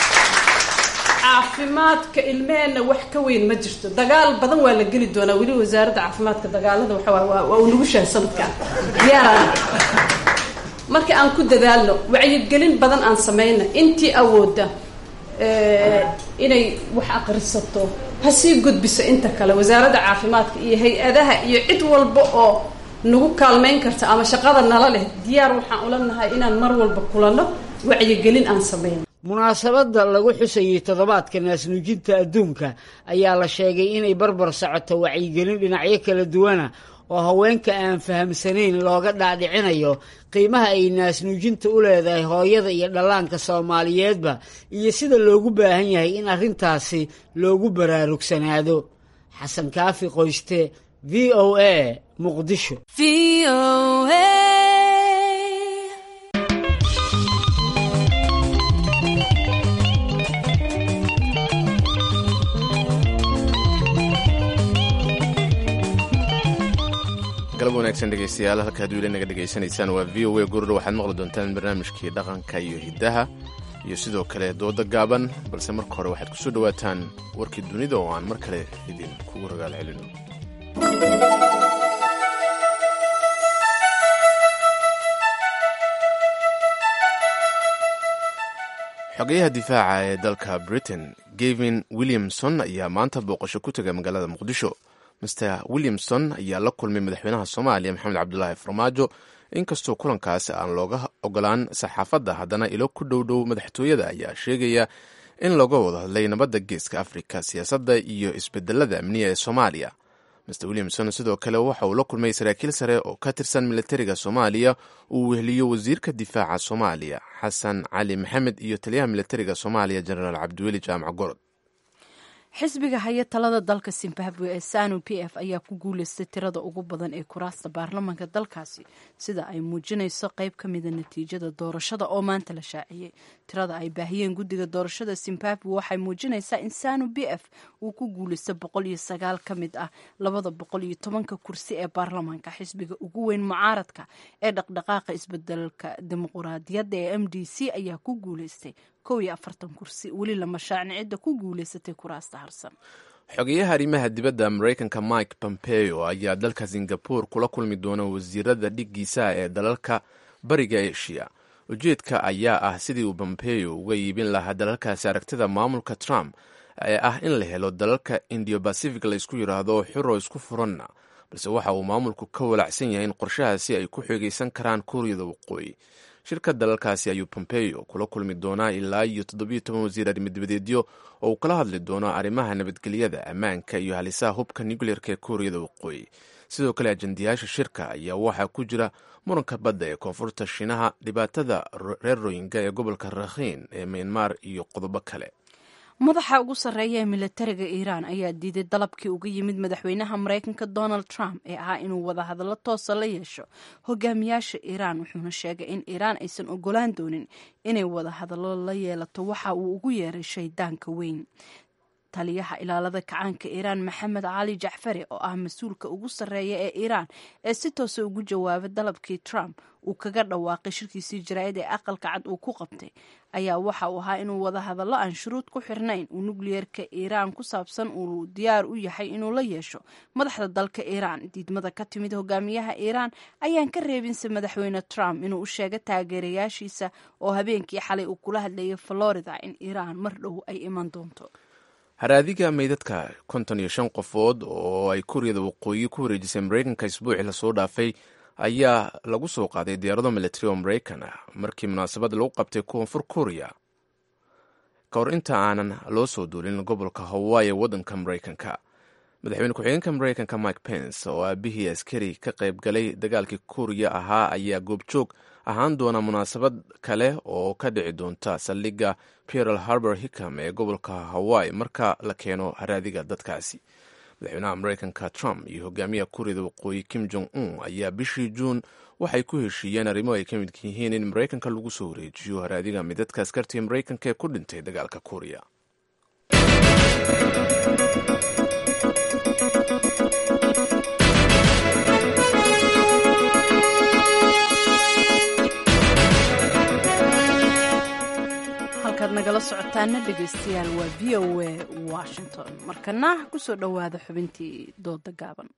caafimaadka ilmeheenna wax ka weyn ma jirto dagaal badan waa la geli doonaa weli wasaaradda caafimaadka dagaalada waxawaa waa uu nagu shahay sanadkaan diyaaraan marka aan ku dadaalno wacyigelin badan aan samayna intii awooda inay wax aqrisato ha sii gudbiso inta kale wasaaradda caafimaadka iyo hay-adaha iyo cid walba oo nagu kaalmayn karta ama shaqada nala leh diyaar waxaan ula nahay inaan mar walba kulanno wacyigelin aan samayno munaasabadda lagu xusayey toddobaadka naasnuujinta adduunka ayaa la sheegay inay barbar socoto wacyigelin dhinacyo kala duwana oo haweenka aan fahamsanayn looga dhaadhicinayo qiimaha ay naasnuujinta u leedahay hooyada iyo dhallaanka soomaaliyeedba iyo sida loogu baahan yahay in arrintaasi loogu baraarugsanaado xasan kaafi qoyste v o a muqdisho galab wanaagsan dhegeystayaal halkaad weli naga dhegaysanaysaan waa v o a gurdho waxaad maqli doontaan barnaamijkii dhaqanka iyo hiddaha iyo sidoo kale dooda gaaban balse marka hore waxaad kusoo dhowaataan warkii dunida oo aan mar kale idin kugu ragaal celino xogeyaha difaaca ee dalka britain gavin williamson ayaa maanta booqasho ku tegay magaalada muqdisho master williamson ayaa la kulmay madaxweynaha soomaaliya maxamed cabdulaahi farmaajo inkastoo kulankaasi aan looga ogolaan saxaafadda haddana ilo ku dhow dhow madaxtooyada ayaa sheegaya in looga wada hadlay nabadda geeska afrika siyaasadda iyo isbedelada amniya ee soomaaliya master williamson sidoo kale waxa uu la kulmay saraakiil sare oo ka tirsan militariga soomaaliya uu weheliyo wasiirka difaaca soomaaliya xasan cali maxamed iyo taliyaha militariga soomaaliya jenaraal cabdiweli jaamac gorod xisbiga haya talada dalka zimbabwe ee sanu p f ayaa ku guuleystay tirada ugu badan ee kuraasta baarlamanka dalkaasi sida ay muujinayso qayb ka mida natiijada doorashada oo maanta la shaaciyey tirada ay baahiyeen guddiga doorashada zimbabwe waxay muujinaysaa in sanu p f uu ku guuleystay boqol iyo sagaal ka mid ah labada boqol iyo tobanka kursi ee baarlamanka xisbiga ugu weyn mucaaradka ee dhaqdhaqaaqa isbedelka dimuquraadiyadda ee m d c ayaa ku guuleystay kow iyo afartan kursi weli lama shaacin cidda ku guuleysatay kuraasta harsan xogeyaha arrimaha dibadda maraykanka mike pompeo ayaa dalka singapore kula kulmi doona wasiirada dhiggiisaha ee dalalka bariga eshiya ujeedka ayaa ah sidii uu pompeo uga iibin lahaa dalalkaasi aragtida maamulka trump ee ah in la helo dalalka indiyo bacific la isku yidhaahdo xuro isku furanna balse waxa uu maamulku ka walacsan yahay in qorshahaasi ay ku xigaysan karaan kuuriyada waqooyi shirka dalalkaasi ayuu pompeo kula kulmi doonaa ilaa iyo toddobiyo toban wasiir arrimadbadeedyo oo uu kala hadli doono arrimaha nabadgelyada ammaanka iyo halisaha hubka nucleerka ee kuuriyada waqooyi sidoo kale ajandayaasha shirka ayaa waxaa ku jira muranka badda ee koonfurta shiinaha dhibaatada reer royinga ee gobolka rakhiin ee myanmar iyo qodobo kale madaxa ugu sarreeya ee militariga iiraan ayaa diiday dalabkii uga yimid madaxweynaha maraykanka donald trump ee ahaa inuu wadahadallo toosa la yeesho hogaamiyaasha iiraan wuxuuna sheegay in iiraan aysan ogolaan doonin inay wadahadallo la yeelato waxa uu ugu yeeray shaydaanka weyn taliyaha ilaalada kacaanka iiraan maxamed cali jacfari oo ah mas-uulka ugu sarreeya ee iiraan ee si toosa ugu jawaabay dalabkii trump uu kaga dhawaaqay shirkiisii jaraa'id ee aqalka cad uu ku qabtay ayaa waxa uu ahaa inuu wadahadallo aan shuruud ku xirnayn uu nukliyeerka iiraan ku saabsan uu diyaar u yahay inuu la yeesho madaxda dalka iiraan diidmada ka timid hogaamiyaha iiraan ayaan ka reebinse madaxweyne trump inuu u sheega taageerayaashiisa oo habeenkii xalay uu kula hadlayay florida in iiraan mar dhow ay iman doonto haraadiga meydadka konton iyo shan qofood oo ay kuuriyada waqooyi ku wareejisay maraykanka isbuucii lasoo dhaafay ayaa lagu soo qaaday diyaarado militari oo maraykan ah markii munaasabad lagu qabtay koonfur kuuriya ka hor inta aanan loo soo duulin gobolka hawaii ee waddanka maraykanka madaxweyne ku-xigeenka maraykanka mike pence oo aabihii askari ka qayb galay dagaalkii kuuriya ahaa ayaa goobjoog ahaan doona munaasabad kale oo ka dhici doonta saldhigga pieral harbor hicam ee gobolka hawaii marka la keeno haraadiga dadkaasi madaxweynaha maraykanka trump iyo hogaamiyaha kuuriyada waqooyi kim jong un ayaa bishii juun waxay ku heshiiyeen arrimo ay ka mid yihiin in maraykanka lagu soo wareejiyo haraadiga midadka askartii maraykanka ee ku dhintay dagaalka kuuriya halkaad nagala socotaana dhegaystayaal waa v o a washington markana kusoo dhowaada xubintii dooda gaaban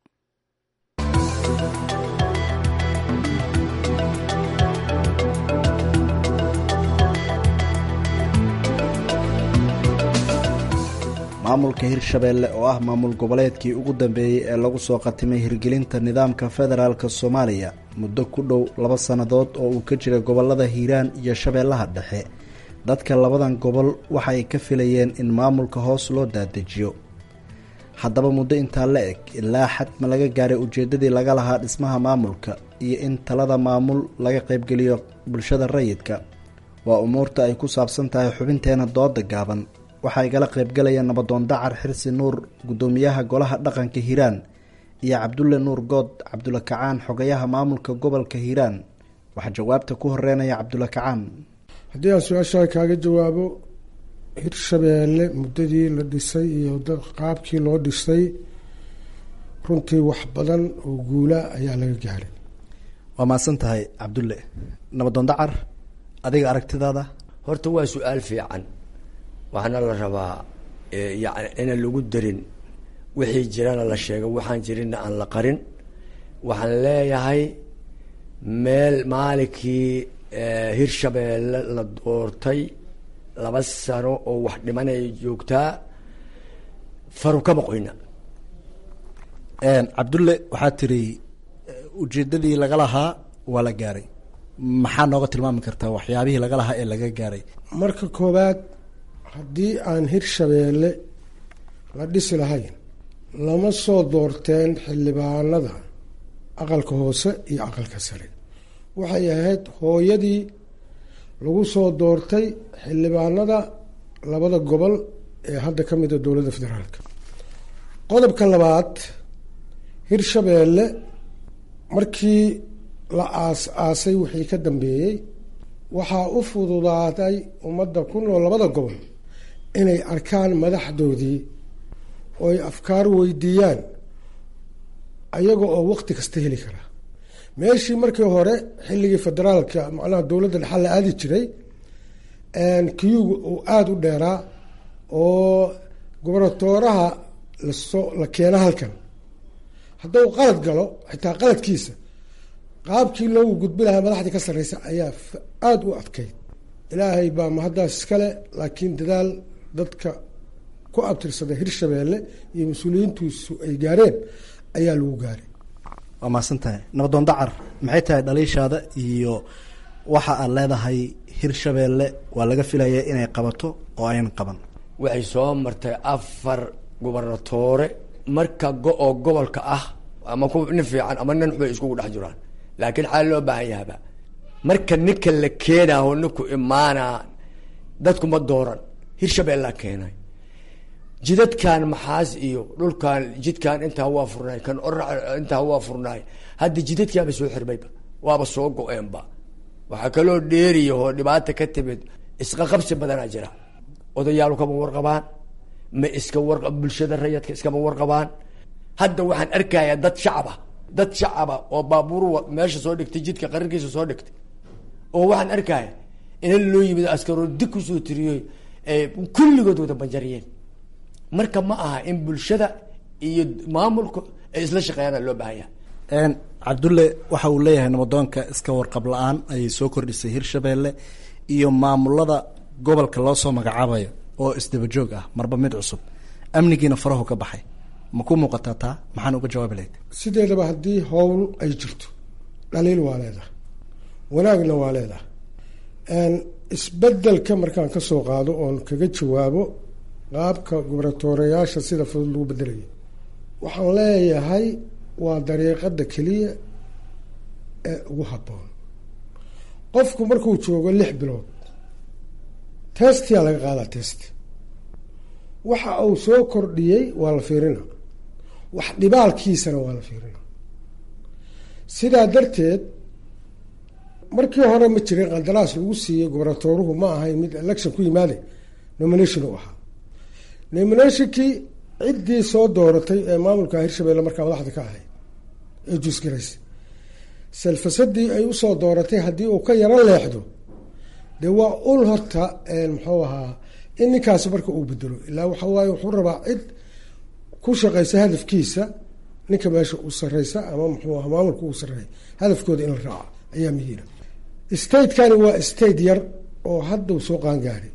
maamulka hirshabeelle oo ah maamul goboleedkii ugu dambeeyey ee lagu soo qatimay hirgelinta nidaamka federaalk soomaaliya muddo ku dhow laba sannadood oo uu ka jira gobolada hiiraan iyo shabeellaha dhexe dadka labadan gobol waxay ka filayeen in maamulka hoos loo daadejiyo haddaba muddo intaa la eg ilaa xad ma laga gaaray ujeeddadii laga lahaa dhismaha maamulka iyo in talada maamul laga qaybgeliyo bulshada rayidka waa umuurta ay ku saabsan tahay xubinteena dooda gaaban waxaa igala qaybgalaya nabadoon dacar xirsi nuur guddoomiyaha golaha dhaqanka hiiraan iyo cabdulle nuur good cabdulla kacaan xogayaha maamulka gobolka hiiraan waxaa jawaabta ku horeynaya cabdulla kacaan haddii aan su-aashaa kaaga jawaabo hirshabeelle muddadii la dhisay iyo qaabkii loo dhisay runtii wax badan oo guula ayaa laga gaaray waa mahadsan tahay cabdulle nabadoon dacar adiga aragtidaada horta waa su-aal fiican waxaana la rabaa yani inaan lagu darin wixii jirana la sheego waxaan jirinna aan la qarin waxaan leeyahay meel maalinkii hirshabeelle la doortay laba sano oo wax dhimanaya joogtaa faru kama qoyna cabdulle waxaa tiri ujeedadii laga lahaa waa la gaaray maxaa nooga tilmaami kartaa waxyaabihii laga lahaa ee laga gaaray marka koowaad haddii aan hirshabeelle la dhisi lahayn lama soo doorteen xildhibaanada aqalka hoose iyo aqalka sare waxay ahayd hooyadii lagu soo doortay xildhibaanada labada gobol ee hadda ka mid a dowladda federaalka qodobka labaad hirshabeelle markii la aas aasay wixii ka dambeeyey waxaa u fududaaday ummadda ku nool labada gobol inay arkaan madaxdoodii oo ay afkaar weydiiyaan ayaga oo waqti kasta heli karaa meeshii markii hore xilligii federaalka macnaha dowladda dhexal la aadi jiray kiyuga uu aada u dheeraa oo gobernatooraha lasoo la keena halkan hadduu qalad galo xitaa qaladkiisa qaabkii loogu gudbi lahaa madaxdii ka sarreysa ayaa aada u adkayd ilaahay baa mahaddaas iskale laakiin dadaal dadka ku abtirsada hirshabeelle iyo mas-uuliyiintiisu ay gaareen ayaa lagu gaaray waa mahadsan tahay nabadoon dacar maxay tahay dhaliishaada iyo waxa aad leedahay hirshabeelle waa laga filaya inay qabato oo ayan qaban waxay soo martay afar gubernatoore marka go-oo gobolka ah ama ku nin fiican ama nin xubay iskugu dhex jiraan laakiin xaal loo baahan yahaba marka ninka la keenaho ninku imaanaa dadku ma dooran hirshabeellaa keenay jidadkan maxaas iyo dhulkan jidkan intaa waa furnaay kan orac intaa waa furnaay hadda jidadkaaba soo xirmayba waaba soo go-eenba waxaa kaloo dheeriya oo dhibaata ka timid isqaqabsi badanaa jira odayaalu kama warqabaan ma iska war bulshada rayadka iskama warqabaan hadda waxaan arkayaa dad shacaba dad shacaba oo baabuur meesha soo dhigtay jidka qarirkiisa soo dhigtay oo waxaan arkaya inan loo yimid askaroo dig kusoo tiriyoy kulligood wada banjariyeen marka ma aha in bulshada iyo maamulka ay isla shaqeeyaana loo baahanya cabdulle waxa uu leeyahay nabadoonka iska warqab la-aan ayay soo kordhisay hirshabeelle iyo maamulada gobolka loo soo magacaabayo oo isdabajoog ah marba mid cusub amnigiina farahu ka baxay ma ku muuqataa taa maxaan uga jawaabi lahayd sideedaba haddii howl ay jirto dhaliil waa leedahay wanaagna waa leedahay isbedelka markaan ka soo qaado oon kaga jawaabo qaabka gubernatoorayaasha sida fudud lagu bedelayo waxaan leeyahay waa dariiqada keliya ee ugu habboon qofku markuu joogo lix bilood testiyaa laga qaadaa test waxa uu soo kordhiyey waa la fiirina wax dhibaalkiisana waa la fiirina sidaa darteed markii hore ma jirin qandaraas lagu siiyey gobernatooruhu ma ahayn mid election ku yimaade nomination u ahaa nominationkii ciddii soo dooratay ee maamulka hirshabelle markaa madaxda ka ahayd ee juusgaraysa salfasadii ay usoo dooratay haddii uu ka yaro leexdo dee waa ul horta muxuu ahaa in ninkaasi marka uu bedelo ilaa waxa waaye wuxuu rabaa cid ku shaqeysa hadafkiisa ninka meesha u sareysa ama muxuu aha maamulka uu sareeya hadafkooda in la raaco ayaa muhiima statekani waa state yar oo hadda uu soo qaangaaray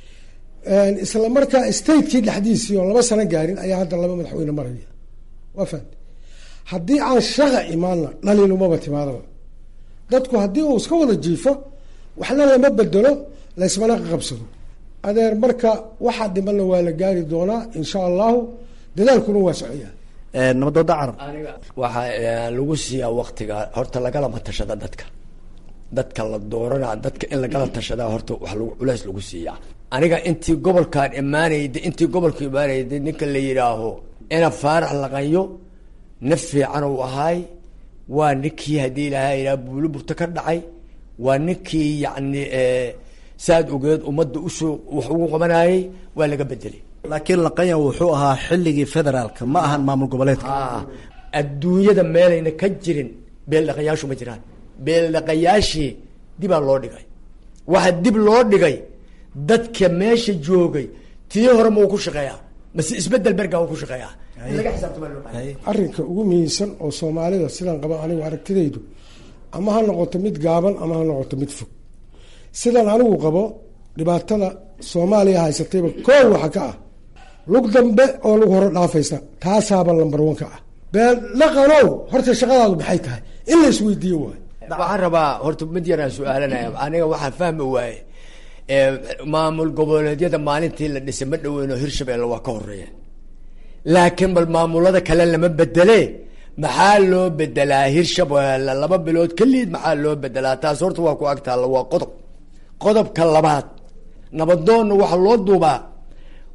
isla markaa statekii dhexdiisii oo laba sano gaarin ayaa hadda laba madaxweyne maraya waa fahamte haddii aan shaqa imaanna dhaliilumaba timaadaba dadku haddii uu iska wada jiifo waxna lama bedelo laysmana qaqabsado adeer marka waxaa dhimanna waa la gaari doonaa insha allahu dadaalkuna waa socoya nabadooda carab waxaa lagu siiyaa waktiga horta lagalama tashada dadka dadka la doorana dadka in lagala tashadaa horta wax lagu culeys lagu siiyaa aniga intii gobolkan imaanayda intii gobolka imaanayda ninka la yidhaaho ina faarax laqanyo naf fiican uu ahaay waa ninkii haddii ilaaha yidhaha buuliburta ka dhacay waa ninkii yacni saad ogeed ummadda usoo wax ugu qabanayay waa laga bedelay laakiin laqanya wuxuu ahaa xilligii federaalka ma ahan maamul goboleedka adduunyada meelayna ka jirin beeldhaqayaashu ma jiraan beeldhaqayaashii dibaa loo dhigay waxaa dib loo dhigay dadka meesha joogay tii hore ma uu ku shaqeeyaa mase isbedel berga uu ku shaqeeyaa in laga xisaabtama loo baahay arrinka ugu muhiimsan oo soomaalida sidaan qaba anigu aragtidaydu ama ha noqoto mid gaaban ama ha noqoto mid fog sidaan anigu qabo dhibaatada soomaaliya haysatayba koow waxa ka ah lug dambe oo lagu hore dhaafaysa taasaaba lambar one ka ah beel dhaqanow horta shaqadaadu maxay tahay in la isweydiiyo waay waxaan rabaa horta mid yaraan su-aalanaya aniga waxaan fahmi waaye maamul goboleedyada maalintii la dhisay ma dhaweyno hirshabelle waa ka horeeya laakiin bal maamulada kale lama bedele maxaa loo bedelaa hirshabelle laba bilood keliid maxaa loo bedelaa taas horta waa ku agtaalla waa qodob qodobka labaad nabadoonna waxaa loo duubaa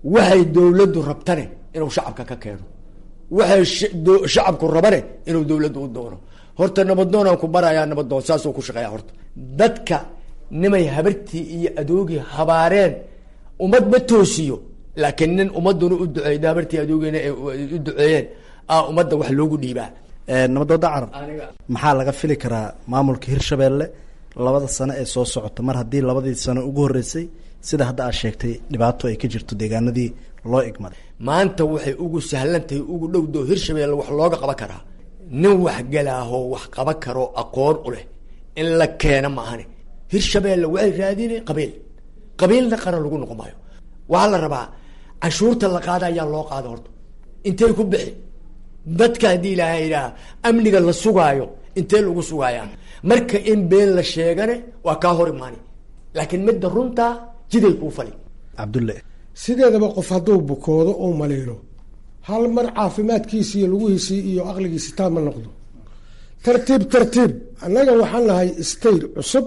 waxay dowladdu rabtane inuu shacabka ka keeno waxay shacabku rabane inuu dowladdu u doono horta nabadoonaan ku barayaa nabadoon saasuu ku shaqeeya horta dadka nimay habartii iyo adoogii habaareen ummad ma toosiyo laakiin nin ummaduna u duceeyda habartii adoogina u duceeyeen a ummadda wax loogu dhiibaa nabadooda carab maxaa laga fili karaa maamulka hirshabeelle labada sano ee soo socota mar haddii labadii sano ugu horreysay sida hadda aad sheegtay dhibaato ay ka jirto deegaanadii loo igmaday maanta waxay ugu sahlantahay ugu dhowdoo hirshabeelle wax looga qaban karaa nin wax galaahoo wax qaban karoo aqoon u leh in la keena maahane hirshabeelle waxay raadinay qabiil qabiilna qaran lagu noqon maayo waxaa la rabaa canshuurta la qaada ayaa loo qaada horta intay ku bixi dadka haddii ilaahay idhaha amniga la sugaayo intee lagu sugayaa marka in been la sheegane waa kaa hor imaani laakiin midda runtaa jiday kuu fali cabdulle sideedaba qof hadduu bukoodo uu maliilo hal mar caafimaadkiisi iyo lugihiisii iyo aqligiisi taa ma noqdo tartiib tartiib annaga waxaan nahay stayr cusub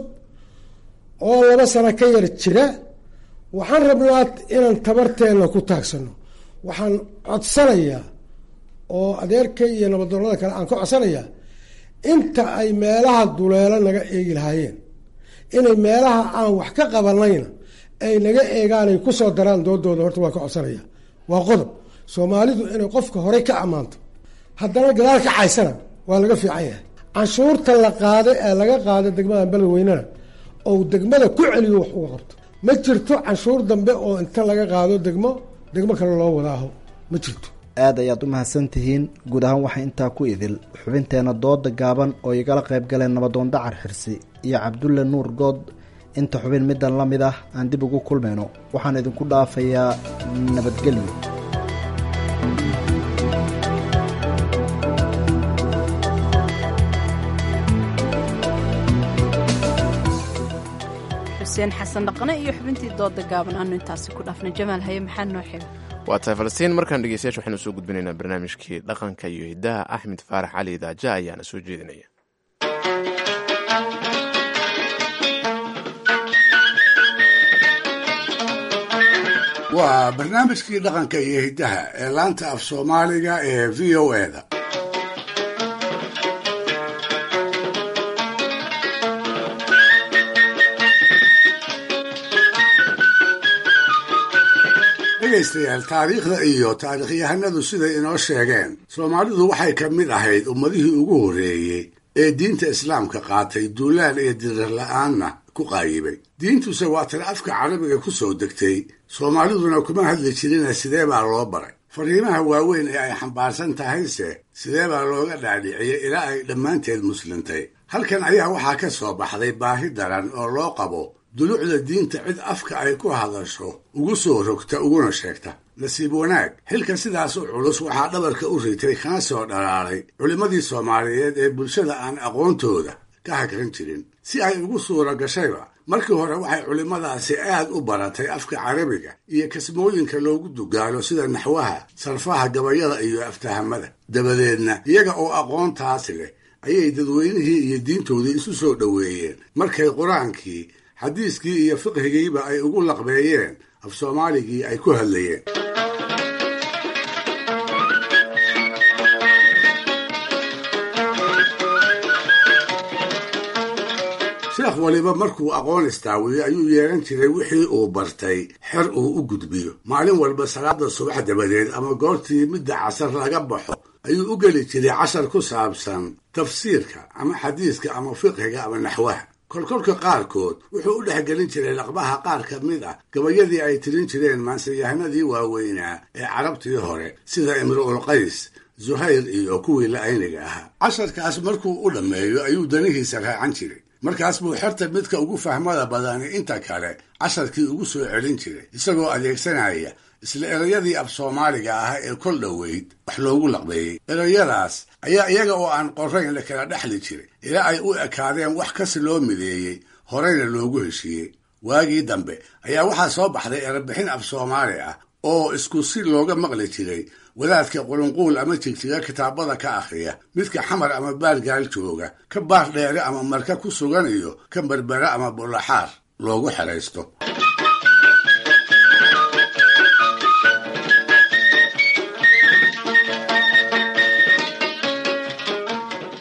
oo laba sano ka yar jira waxaan rabnaa inaan tabarteenna ku taagsano waxaan codsanayaa oo adeerkay iyo nabadoonada kale aan ka codsanayaa inta ay meelaha duleelo naga eegi lahaayeen inay meelaha aan wax ka qabanayna ay naga eegaanay kusoo daraan doodooda horta waan ka codsanaya waa qodob soomaalidu inay qofka horey ka ammaanto haddana gadaal ka caysana waa laga fiican yahay canshuurta la qaaday ee laga qaaday degmada beledweynena ou degmada ku celiyo wax uga qabto ma jirto canshuur dambe oo inta laga qaado degmo degmo kale loo wadaaho ma jirto aad ayaad u mahadsan tihiin guud ahaan waxaa intaa ku idil xubinteenna dooda gaaban oo igala qayb galeen nabadoon dacar xirsi iyo cabdulle nuur good inta xubin middan la mid ah aan dib ugu kulmayno waxaan idinku dhaafayaa nabadgelyo xuseen xasan dhaqane iyo xubintii dooda gaaban aanu intaasi ku dhaafnay jamaal haye maxaa noo xiga waa tahay falastiin markaan dhegeystayaasha waxaynu soo gudbinaynaa barnaamijkii dhaqanka iyo hiddaha axmed faarax cali daaja ayaana soo jeedinaya waa barnaamijkii dhaqanka iyo hiddaha ee laanta af soomaaliga ee v o eda dhegaystayaal taariikhda iyo taariikhyahanadu siday inoo sheegeen soomaalidu waxay ka mid ahayd ummadihii ugu horreeyey ee diinta islaamka qaatay duulaan iyo dirir la'aanna ku qaayibay diintuse waa tan afka carabiga ku soo degtay soomaaliduna kuma hadli jirina sidee baa loo baray fariimaha waaweyn ee ay xambaarsan tahayse sidee baa looga dhaadhiciyey ilaa ay dhammaanteed muslintay halkan ayaa waxaa ka soo baxday baahi daran oo loo qabo dulucda diinta cid afka ay ku hadasho ugu soo rogta uguna sheegta nasiib wanaag xilka sidaas u culus waxaa dhabarka u ritay kana soo dhalaalay culimmadii soomaaliyeed ee bulshada aan aqoontooda ka hagran jirin si ay ugu suura gashayba markii hore waxay culimmadaasi aad u baratay afka carabiga iyo kasmooyinka loogu dugaalo sida naxwaha sarfaha gabayada iyo aftahamada dabadeedna iyaga oo aqoontaasi leh ayay dadweynihii iyo diintoodii isu soo dhoweeyeen markay qur-aankii xadiiskii iyo fiqhigiiba ay ugu laqbeeyeen af soomaaligii ay ku hadlayeen sheekh waliba markuu aqoon istaawiyo ayuu yeelan jiray wixii uu bartay xer uu u gudbiyo maalin walba salaada subax dabadeed ama goortii midda casar laga baxo ayuu u geli jiray cashar ku saabsan tafsiirka ama xadiiska ama fiqhiga ama naxwaha kolkolka qaarkood wuxuu u dhexgelin jiray laqbaha qaar ka mid ah gabayadii ay tirin jireen maansayahanadii waaweynaa ee carabtii hore sida imru'ul qays zuhayr iyo kuwii la-ayniga ahaa casharkaas markuu u dhammeeyo ayuu danihiisa raacan jiray markaas buu xerta midka ugu fahmada badani inta kale casharkii ugu soo celin jiray isagoo adeegsanaya isla erayadii af soomaaliga ah ee kol dhoweyd wax loogu laqbeeyey erayadaas ayaa iyaga oo aan qorayn la kala dhexli jiray ilaa ay u ekaadeen wax kasi loo mideeyey horeyna loogu heshiiyey waagii dambe ayaa waxaa soo baxday erebixin af soomaali ah oo isku si looga maqli jiray wadaadka qulunquul ama jigjiga kitaabada ka akhriya midka xamar ama baargaal jooga ka baar dheere ama marka ku sugan iyo ka berbere ama bullaxaar loogu xeraysto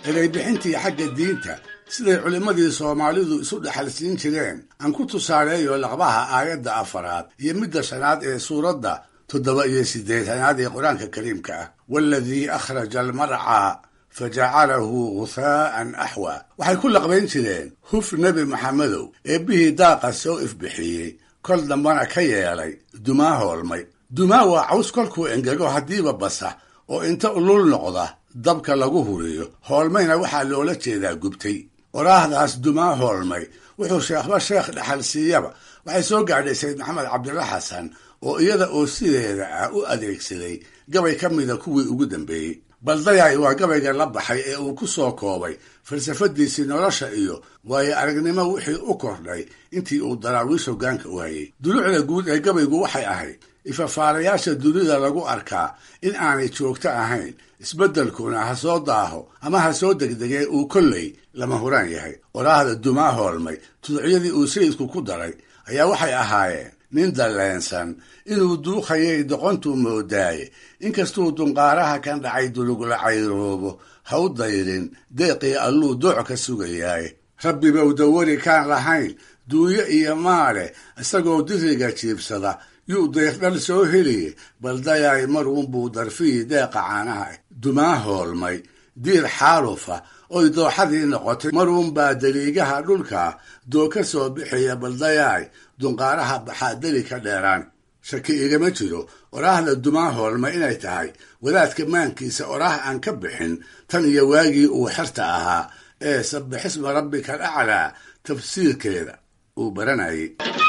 ereybixintii xagga diinta siday culimmadii soomaalidu isu dhexalsiin jireen aan ku tusaaleeyo laqbaha aayadda afaraad iyo midda shanaad ee suuradda toddoba iyo siddeetanaad ee qur-aanka kariimka ah waaladii akhraja almarcaa fa jacalahu ghuhaa'an axwa waxay ku laqbayn jireen huf nebi maxamedow eebbihii daaqa soo ifbixiyey kol dambana ka yeelay dumaa hoolmay dumaa waa caws kolkuu engego haddiiba basa oo inta ulul noqda dabka lagu huriyo hoolmayna waxaa loola jeedaa gubtay oraahdaas dumaa hoolmay wuxuu sheekhba sheekh dhexal siiyaba waxay soo gaadhay sayd maxamed cabdilla xasan oo iyada oo sideeda ah u adeegsaday gabay ka mida kuwii ugu dambeeyey baldayay waa gabayga la baxay ee uu ku soo koobay falsafadiisii nolosha iyo waayo aragnimo wixii u kordhay intii uu daraawiish hoggaanka u hayay dulucda guud ee gabaygu waxay ahayd ifafaarayaasha dunida lagu arkaa in aanay joogto ahayn isbeddelkuna ha soo daaho ama ha soo degdegee uu kolley lama huraan yahay oraahda dumaa hoolmay tuducyadii uu sayidku ku daray ayaa waxay ahaayeen nin dalleensan inuu duukhayay doqontuu moodaaye inkastuu dunqaaraha kan dhacay dulugla cayroobo ha u dayrin deeqii alluu dooc ka sugayaaye rabbibow dawari kaan lahayn duunyo iyo maale isagoo diriga jiibsada yuu deeqdhal soo heliye baldayaay maruunbuu darfihii deeqa caanaha ah dumaa hoolmay diir xaalufa oy dooxadii noqotay maruunbaa daliigaha dhulka doo ka soo bixiya baldayaay dunqaaraha baxaa deli ka dheeraan shaki igama jiro oraahda dumaa hoolma inay tahay wadaadka maankiisa oraah aan ka bixin tan iyo waagii uu xerta ahaa ee sabbixisma rabbika alaclaa tafsiirkeeda uu baranayay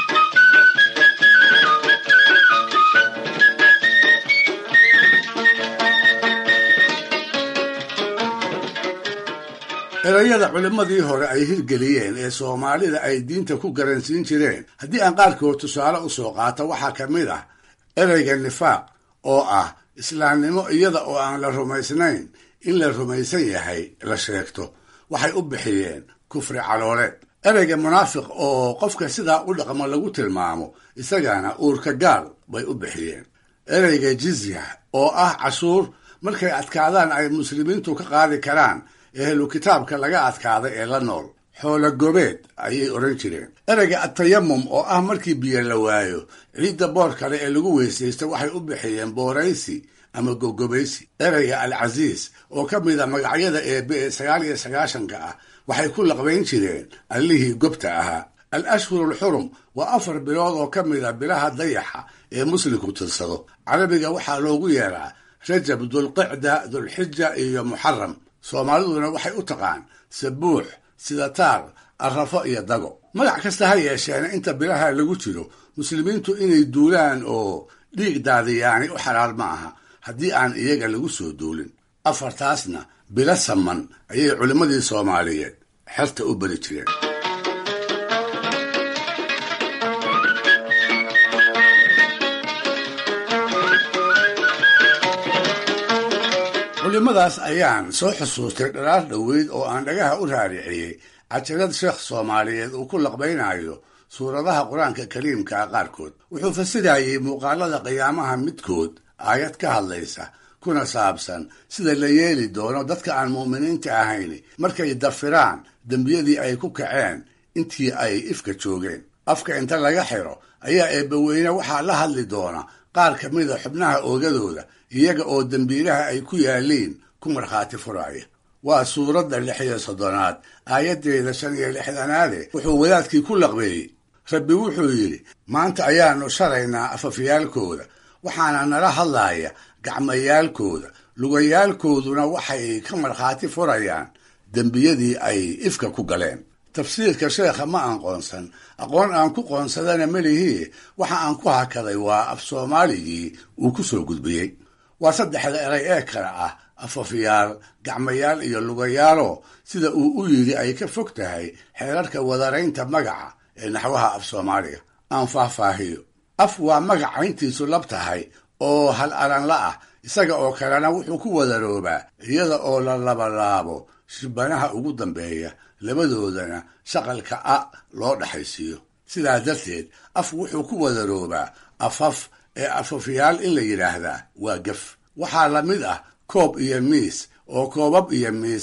erayada culimmadii hore ay hirgeliyeen ee soomaalida ay diinta ku garansiin jireen haddii aan qaarkood tusaale u soo qaato waxaa ka mid ah ereyga nifaaq oo ah islaamnimo iyada oo aan la rumaysnayn in la rumaysan yahay la sheegto waxay u bixiyeen kufri calooleed ereyga munaafiq oo qofka sidaa u dhaqmo lagu tilmaamo isagana uurka gaal bay u bixiyeen ereyga jizya oo ah cashuur markay adkaadaan ay muslimiintu ka qaadi karaan ehlu kitaabka laga adkaaday ee la nool xoolo gobeed ayay odhan jireen ereyga atayamum oo ah markii biyo la waayo ciidda boor kale ee lagu weysaysto waxay u bixiyeen booraysi ama gogobaysi ereyga alcasiis oo ka mid a magacyada eebe ee sagaal iyo sagaashanka ah waxay ku laqbayn jireen allihii gobta ahaa al ashhuru alxurum waa afar bilood oo ka mid a bilaha dayaxa ee muslimku tirsado carabiga waxaa loogu yeeraa rajab dulqicda dulxija iyo muxaram soomaaliduna waxay u taqaan sabuux sidataar arrafo iyo dago magac kasta ha yeesheena inta bilaha lagu jiro muslimiintu inay duulaan oo dhiig daadiyaani u xalaal ma aha haddii aan iyaga lagu soo duulin afartaasna bilo saman ayay culimmadii soomaaliyeed xerta u bari jireen culimmadaas ayaan soo xusuustay dhalaal dhoweyd oo aan dhagaha u raariciyey cajalad sheekh soomaaliyeed uu ku laqbaynayo suuradaha qur-aanka kariimkaa qaarkood wuxuu fasirayey muuqaalada qiyaamaha midkood aayad ka hadlaysa kuna saabsan sida la yeeli doono dadka aan mu'miniinta ahayn markay dafiraan dembiyadii ay ku kaceen intii ay ifka joogeen afka inta laga xiro ayaa eebbaweyne waxaa la hadli doona qaar ka mida xubnaha oogadooda iyaga oo dembiilaha ay ku yaaliin ku markhaati furaya waa suuradda lix iyo soddonaad aayaddeeda shan iyo lixdanaade wuxuu wadaadkii ku laqbeeyey rabbi wuxuu yidhi maanta ayaannu sharaynaa afafyaalkooda waxaana nala hadlaaya gacmayaalkooda lugayaalkooduna waxay ka markhaati furayaan dembiyadii ay ifka ku galeen tafsiirka sheekha ma aqoonsan aqoon aan ku qoonsadana melihii waxa aan ku hakaday waa af soomaaligii uu ku soo gudbiyey waa saddexda eray ee kale ah afafiyaal gacmayaal iyo lugayaalo sida uu u yidhi ay ka fog tahay xeerarka wadaraynta magaca ee naxwaha af soomaaliga aan faahfaahiyo af waa magac cayntiisu lab tahay oo hal aranla ah isaga oo kalena wuxuu ku wadaroobaa iyada oo la labalaabo shibanaha ugu dambeeya labadoodana shaqalka a loo dhexaysiiyo sidaa darteed af wuxuu ku wadaroobaa afaf ee afafyaal in la yidhaahdaa waa gaf waxaa la mid ah koob iyo miis oo koobab iyo miisas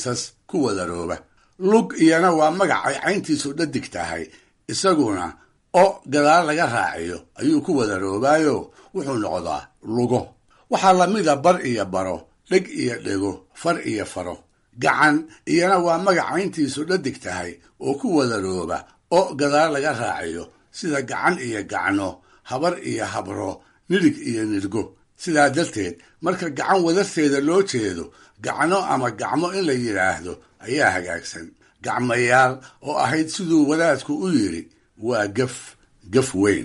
ku wadarooba lug iyana waa magac ay cayntiisu dhadig tahay isaguna o gadaal laga raaciyo ayuu ku wadaroobaayo wuxuu noqdaa lugo waxaa lamida bar iyo baro dheg iyo dhego far iyo faro gacan iyana waa magac cayntiisu dhadig tahay oo ku wadarooba o gadaal laga raaciyo sida gacan iyo gacno habar iyo habro nidhig iyo nidhgo sidaa darteed marka gacan wadarteeda loo jeedo gacno ama gacmo in la yidhaahdo ayaa hagaagsan gacmayaal oo ahayd siduu wadaadku u yidhi waa gaf gaf weyn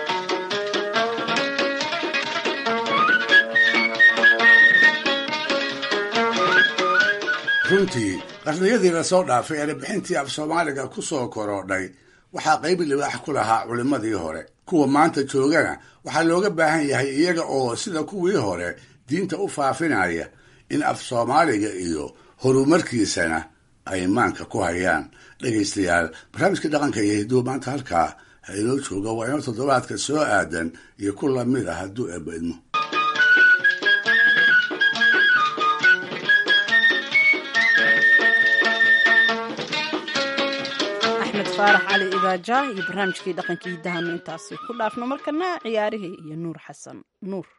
runtii qarniyadii lasoo dhaafay erebixintii af soomaaliga ku soo korodhay waxaa qayb libaax ku lahaa culimmadii hore kuwa maanta joogana waxaa looga baahan yahay iyaga oo sida kuwii hore diinta u faafinaya in af soomaaliga iyo horumarkiisana ay maanka ku hayaan dhegaystayaal barnaamijka dhaqanka iyo hidduu maanta halkaa ha inoo jooga waa inoo toddobaadka soo aadan iyo ku lamid ah hadduu eebba idmo axmed faarax cali ibaaja iyo barnaamijkii dhaqankii hiddahanu intaasi ku dhaafno markana ciyaarihii iyo nuur xasan nuur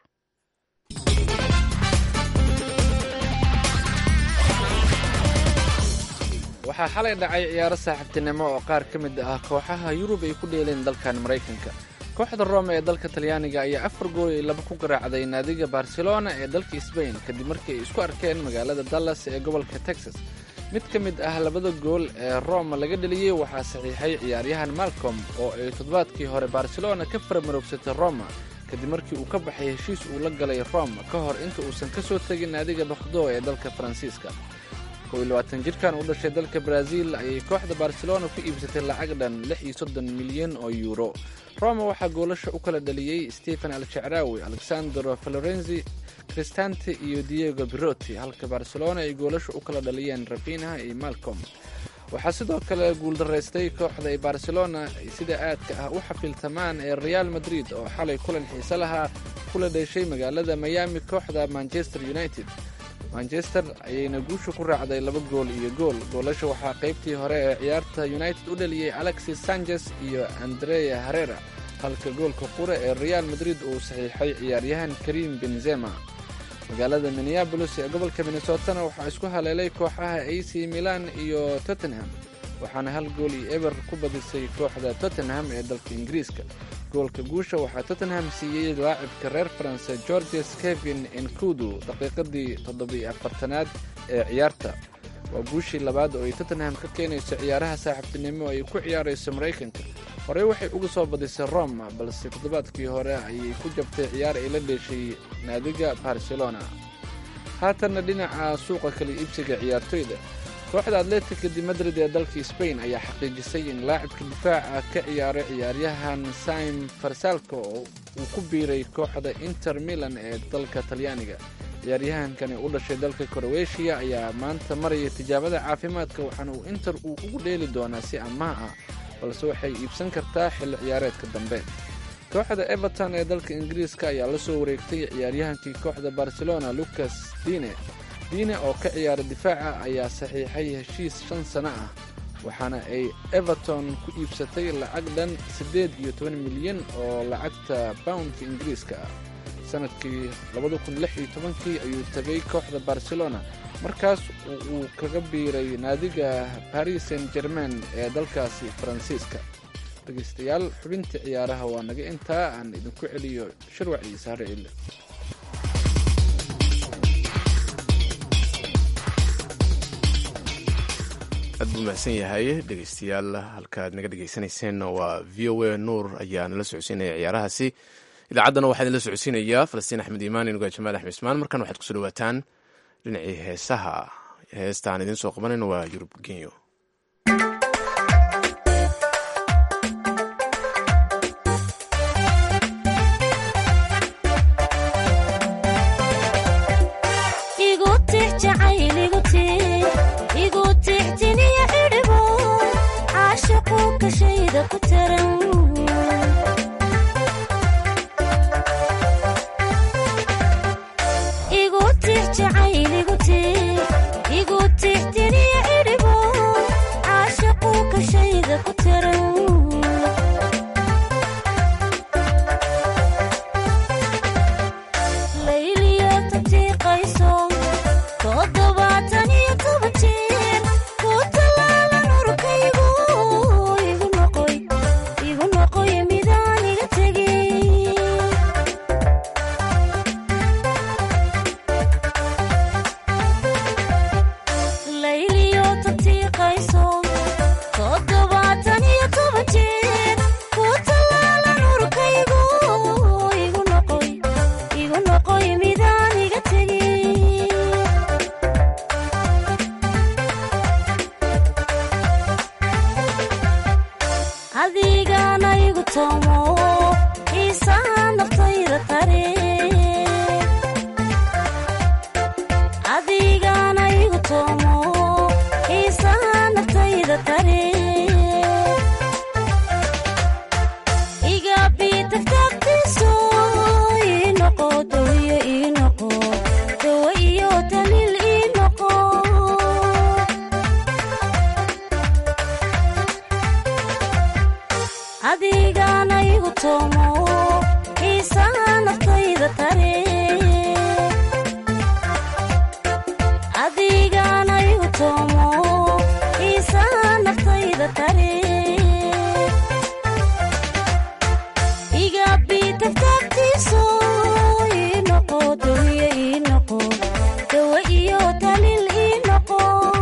waxaa xalay dhacay ciyaaro saaxiibtinimo oo qaar ka mid ah kooxaha yurub ay ku dheeleen dalkan maraykanka kooxda rome ee dalka talyaaniga ayaa afar gool iyo laba ku garaacday naadiga barcelona ee dalka sbain kadib markii ay isku arkeen magaalada dallas ee gobolka texas mid ka mid ah labada gool ee roma laga dheliyey waxaa saxiixay ciyaaryahan malcom oo ay toddobaadkii hore barcelona ka faramarogsatay roma kadib markii uu ka baxay heshiis uu la galay roma ka hor inta uusan ka soo tegin naadiga bokhdo ee dalka faransiiska jirkan u dhashay dalka brazil ayay kooxda barcelona ku iibsatay lacag dhan milyan oo yuuro roma waxaa goolasha u kala dhaliyey stephen aljecraawi alexandro florenzi cristante iyo diego biroti halka barcelona ay goolasha u kala dhaliyeen rafinha iyo malcom waxaa sidoo kale guuldaraystay kooxda ay barcelona ay sida aadka ah u xafiiltamaan ee real madrid oo xalay kulan xiise lahaa kula dheshay magaalada miami kooxda manchester united manchester ayayna guusha ku raacday laba gool iyo gool goolasha waxaa qaybtii hore ee ciyaarta united u dhaliyey alexis sanchez iyo andrea herrera halka goolka qura ee real madrid uu saxiixay ciyaaryahan karim benzema magaalada minneabolis ee gobolka minnesotana waxaa isku haleelay kooxaha ac milan iyo tottenham waxaana hal gool iyo eber ku badisay kooxda tottenham ee dalka ingiriiska goolka guusha waxaa tottenham siiyey laacibka reer faranse georges kevin enkudu daqiiqadii toddobiyo afartanaad ee ciyaarta waa guushii labaad oo ay tottenham ka keenayso ciyaaraha saaxiibtinimo ay ku ciyaarayso maraykanka horey waxay uga soo badisay roma balse toddobaadkii hore ayay ku jabtay ciyaar ay la dheeshay naadiga barcelona haatanna dhinaca suuqa kala iibsiga ciyaartoyda kooxda atletica di madrid ee dalka sbain ayaa xaqiijisay in laacibka difaaca ka ciyaaray ciyaaryahan sim farsalko oo uu ku biiray kooxda inter milan ee dalka talyaaniga ciyaaryahankani u dhashay dalka kroweshiya ayaa maanta maraya tijaabada caafimaadka waxaana uu inter uu ugu dheeli doonaa si ammaah ah balse waxay iibsan kartaa xilli ciyaareedka dambe kooxda everton ee dalka ingiriiska ayaa la soo wareegtay ciyaaryahankii kooxda barcelona lucas dine diine oo ka ciyaara difaaca ayaa saxiixay heshiis shan sano ah waxaana ay everton ku iibsatay lacag dhan siddeed iyo toban milyan oo lacagta boundka ingiriiska ah sanadkii labada kun lix iyo tobankii ayuu tegay kooxda barcelona markaas uu kaga biiray naadiga paris saint germain ee dalkaasi faransiiska dhegaystayaal xubintii ciyaaraha waa naga intaa aan idinku celiyo shirwac iyo sahre cille aad buu mahadsan yahay dhegeystayaal halkaad naga dhegeysaneyseen waa v o a nuur ayaa nala socodsiinaya ciyaarahaasi idaacaddana waxaa idinla socodsiinayaa falastiin axmed iimaan inuga jamaal axmed ismaan markan waxaad kusoo dhawaataan dhinacii heesaha heestaan idiin soo qabanayno waa yurub genyo igu tix jacayligu tix igu tixtiniya adigana igu toomo xiisaha naftayda tare igabi tagtagtiso ii noqo dawiyo ii noqo dawa iyo taliil ii noqo adigana igu toomo xiisaha naftayda tare adigana igu toomo xiisaha naftayda tare igabi tagtagtiso ii noqo dawiyo ii noqo dawa iyo taliil ii noqo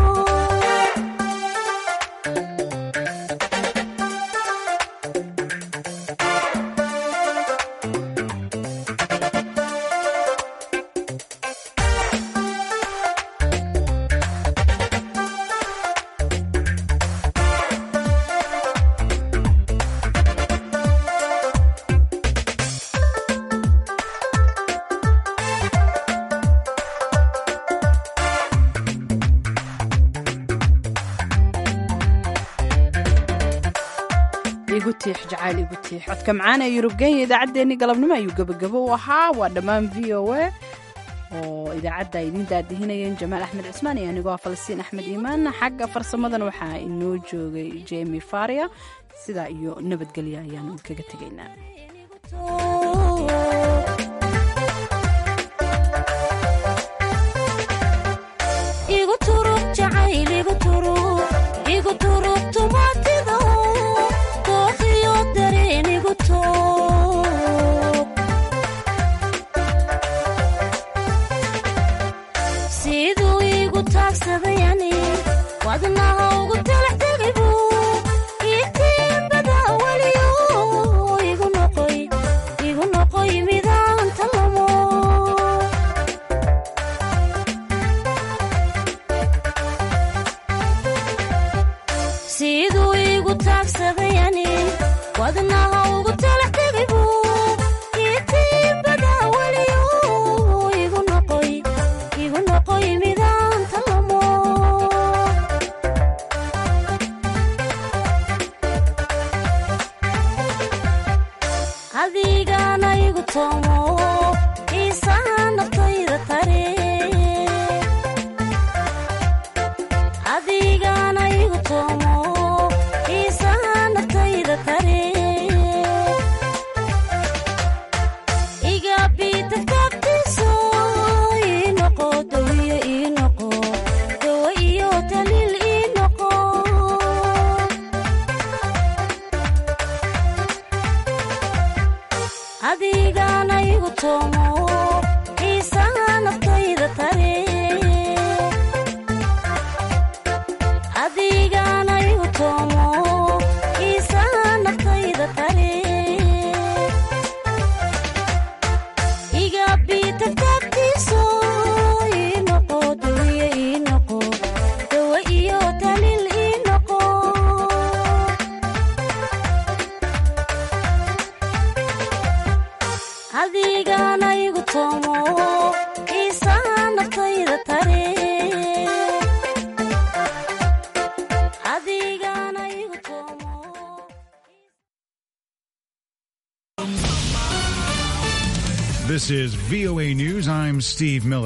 igu tiix jacayl igu tiix codka macaan ee yurub kenya idaacaddeenii galabnimo ayuu gebagabo u ahaa waa dhammaan v o a oo idaacadda ay idiin daadihinayeen jamaal axmed cismaan iyo anigoo ah falastiin axmed iimaan xagga farsamadana waxaa inoo joogay jemi faria sidaa iyo nabadgelya ayaanu kaga tegaynaa igu turug jacayl igu turug igu turug tumaatido dooqiyo dareen igu toog siduu igu taagsadayani wadnaha ugu talax tegibu itiimbada weliyo igu noqoy igu noqoy midaan talamo siduu igu taagsadayani wadnaha ugu talax tegibu itiimbada weliyo igu noqoy igu noqoy midaan talamo adigana igu toomo xiisaha naftayda tare adigana igu toomo xiisaha naftayda tare igabi tagtagtiso ii noqo dawiyo ii noqo dawa iyo taliil ii noqo adigana igu toomo xiisaha naftayda tare adigana igu toomo xiisaha naftayda tare igabi tagtagtiso ii noqo dawiyo ii noqo dawa iyo taliil ii noqo adigana igu toomo xiisaha naftayda tare adigana igu toomo This is VOA News. I'm Steve Miller.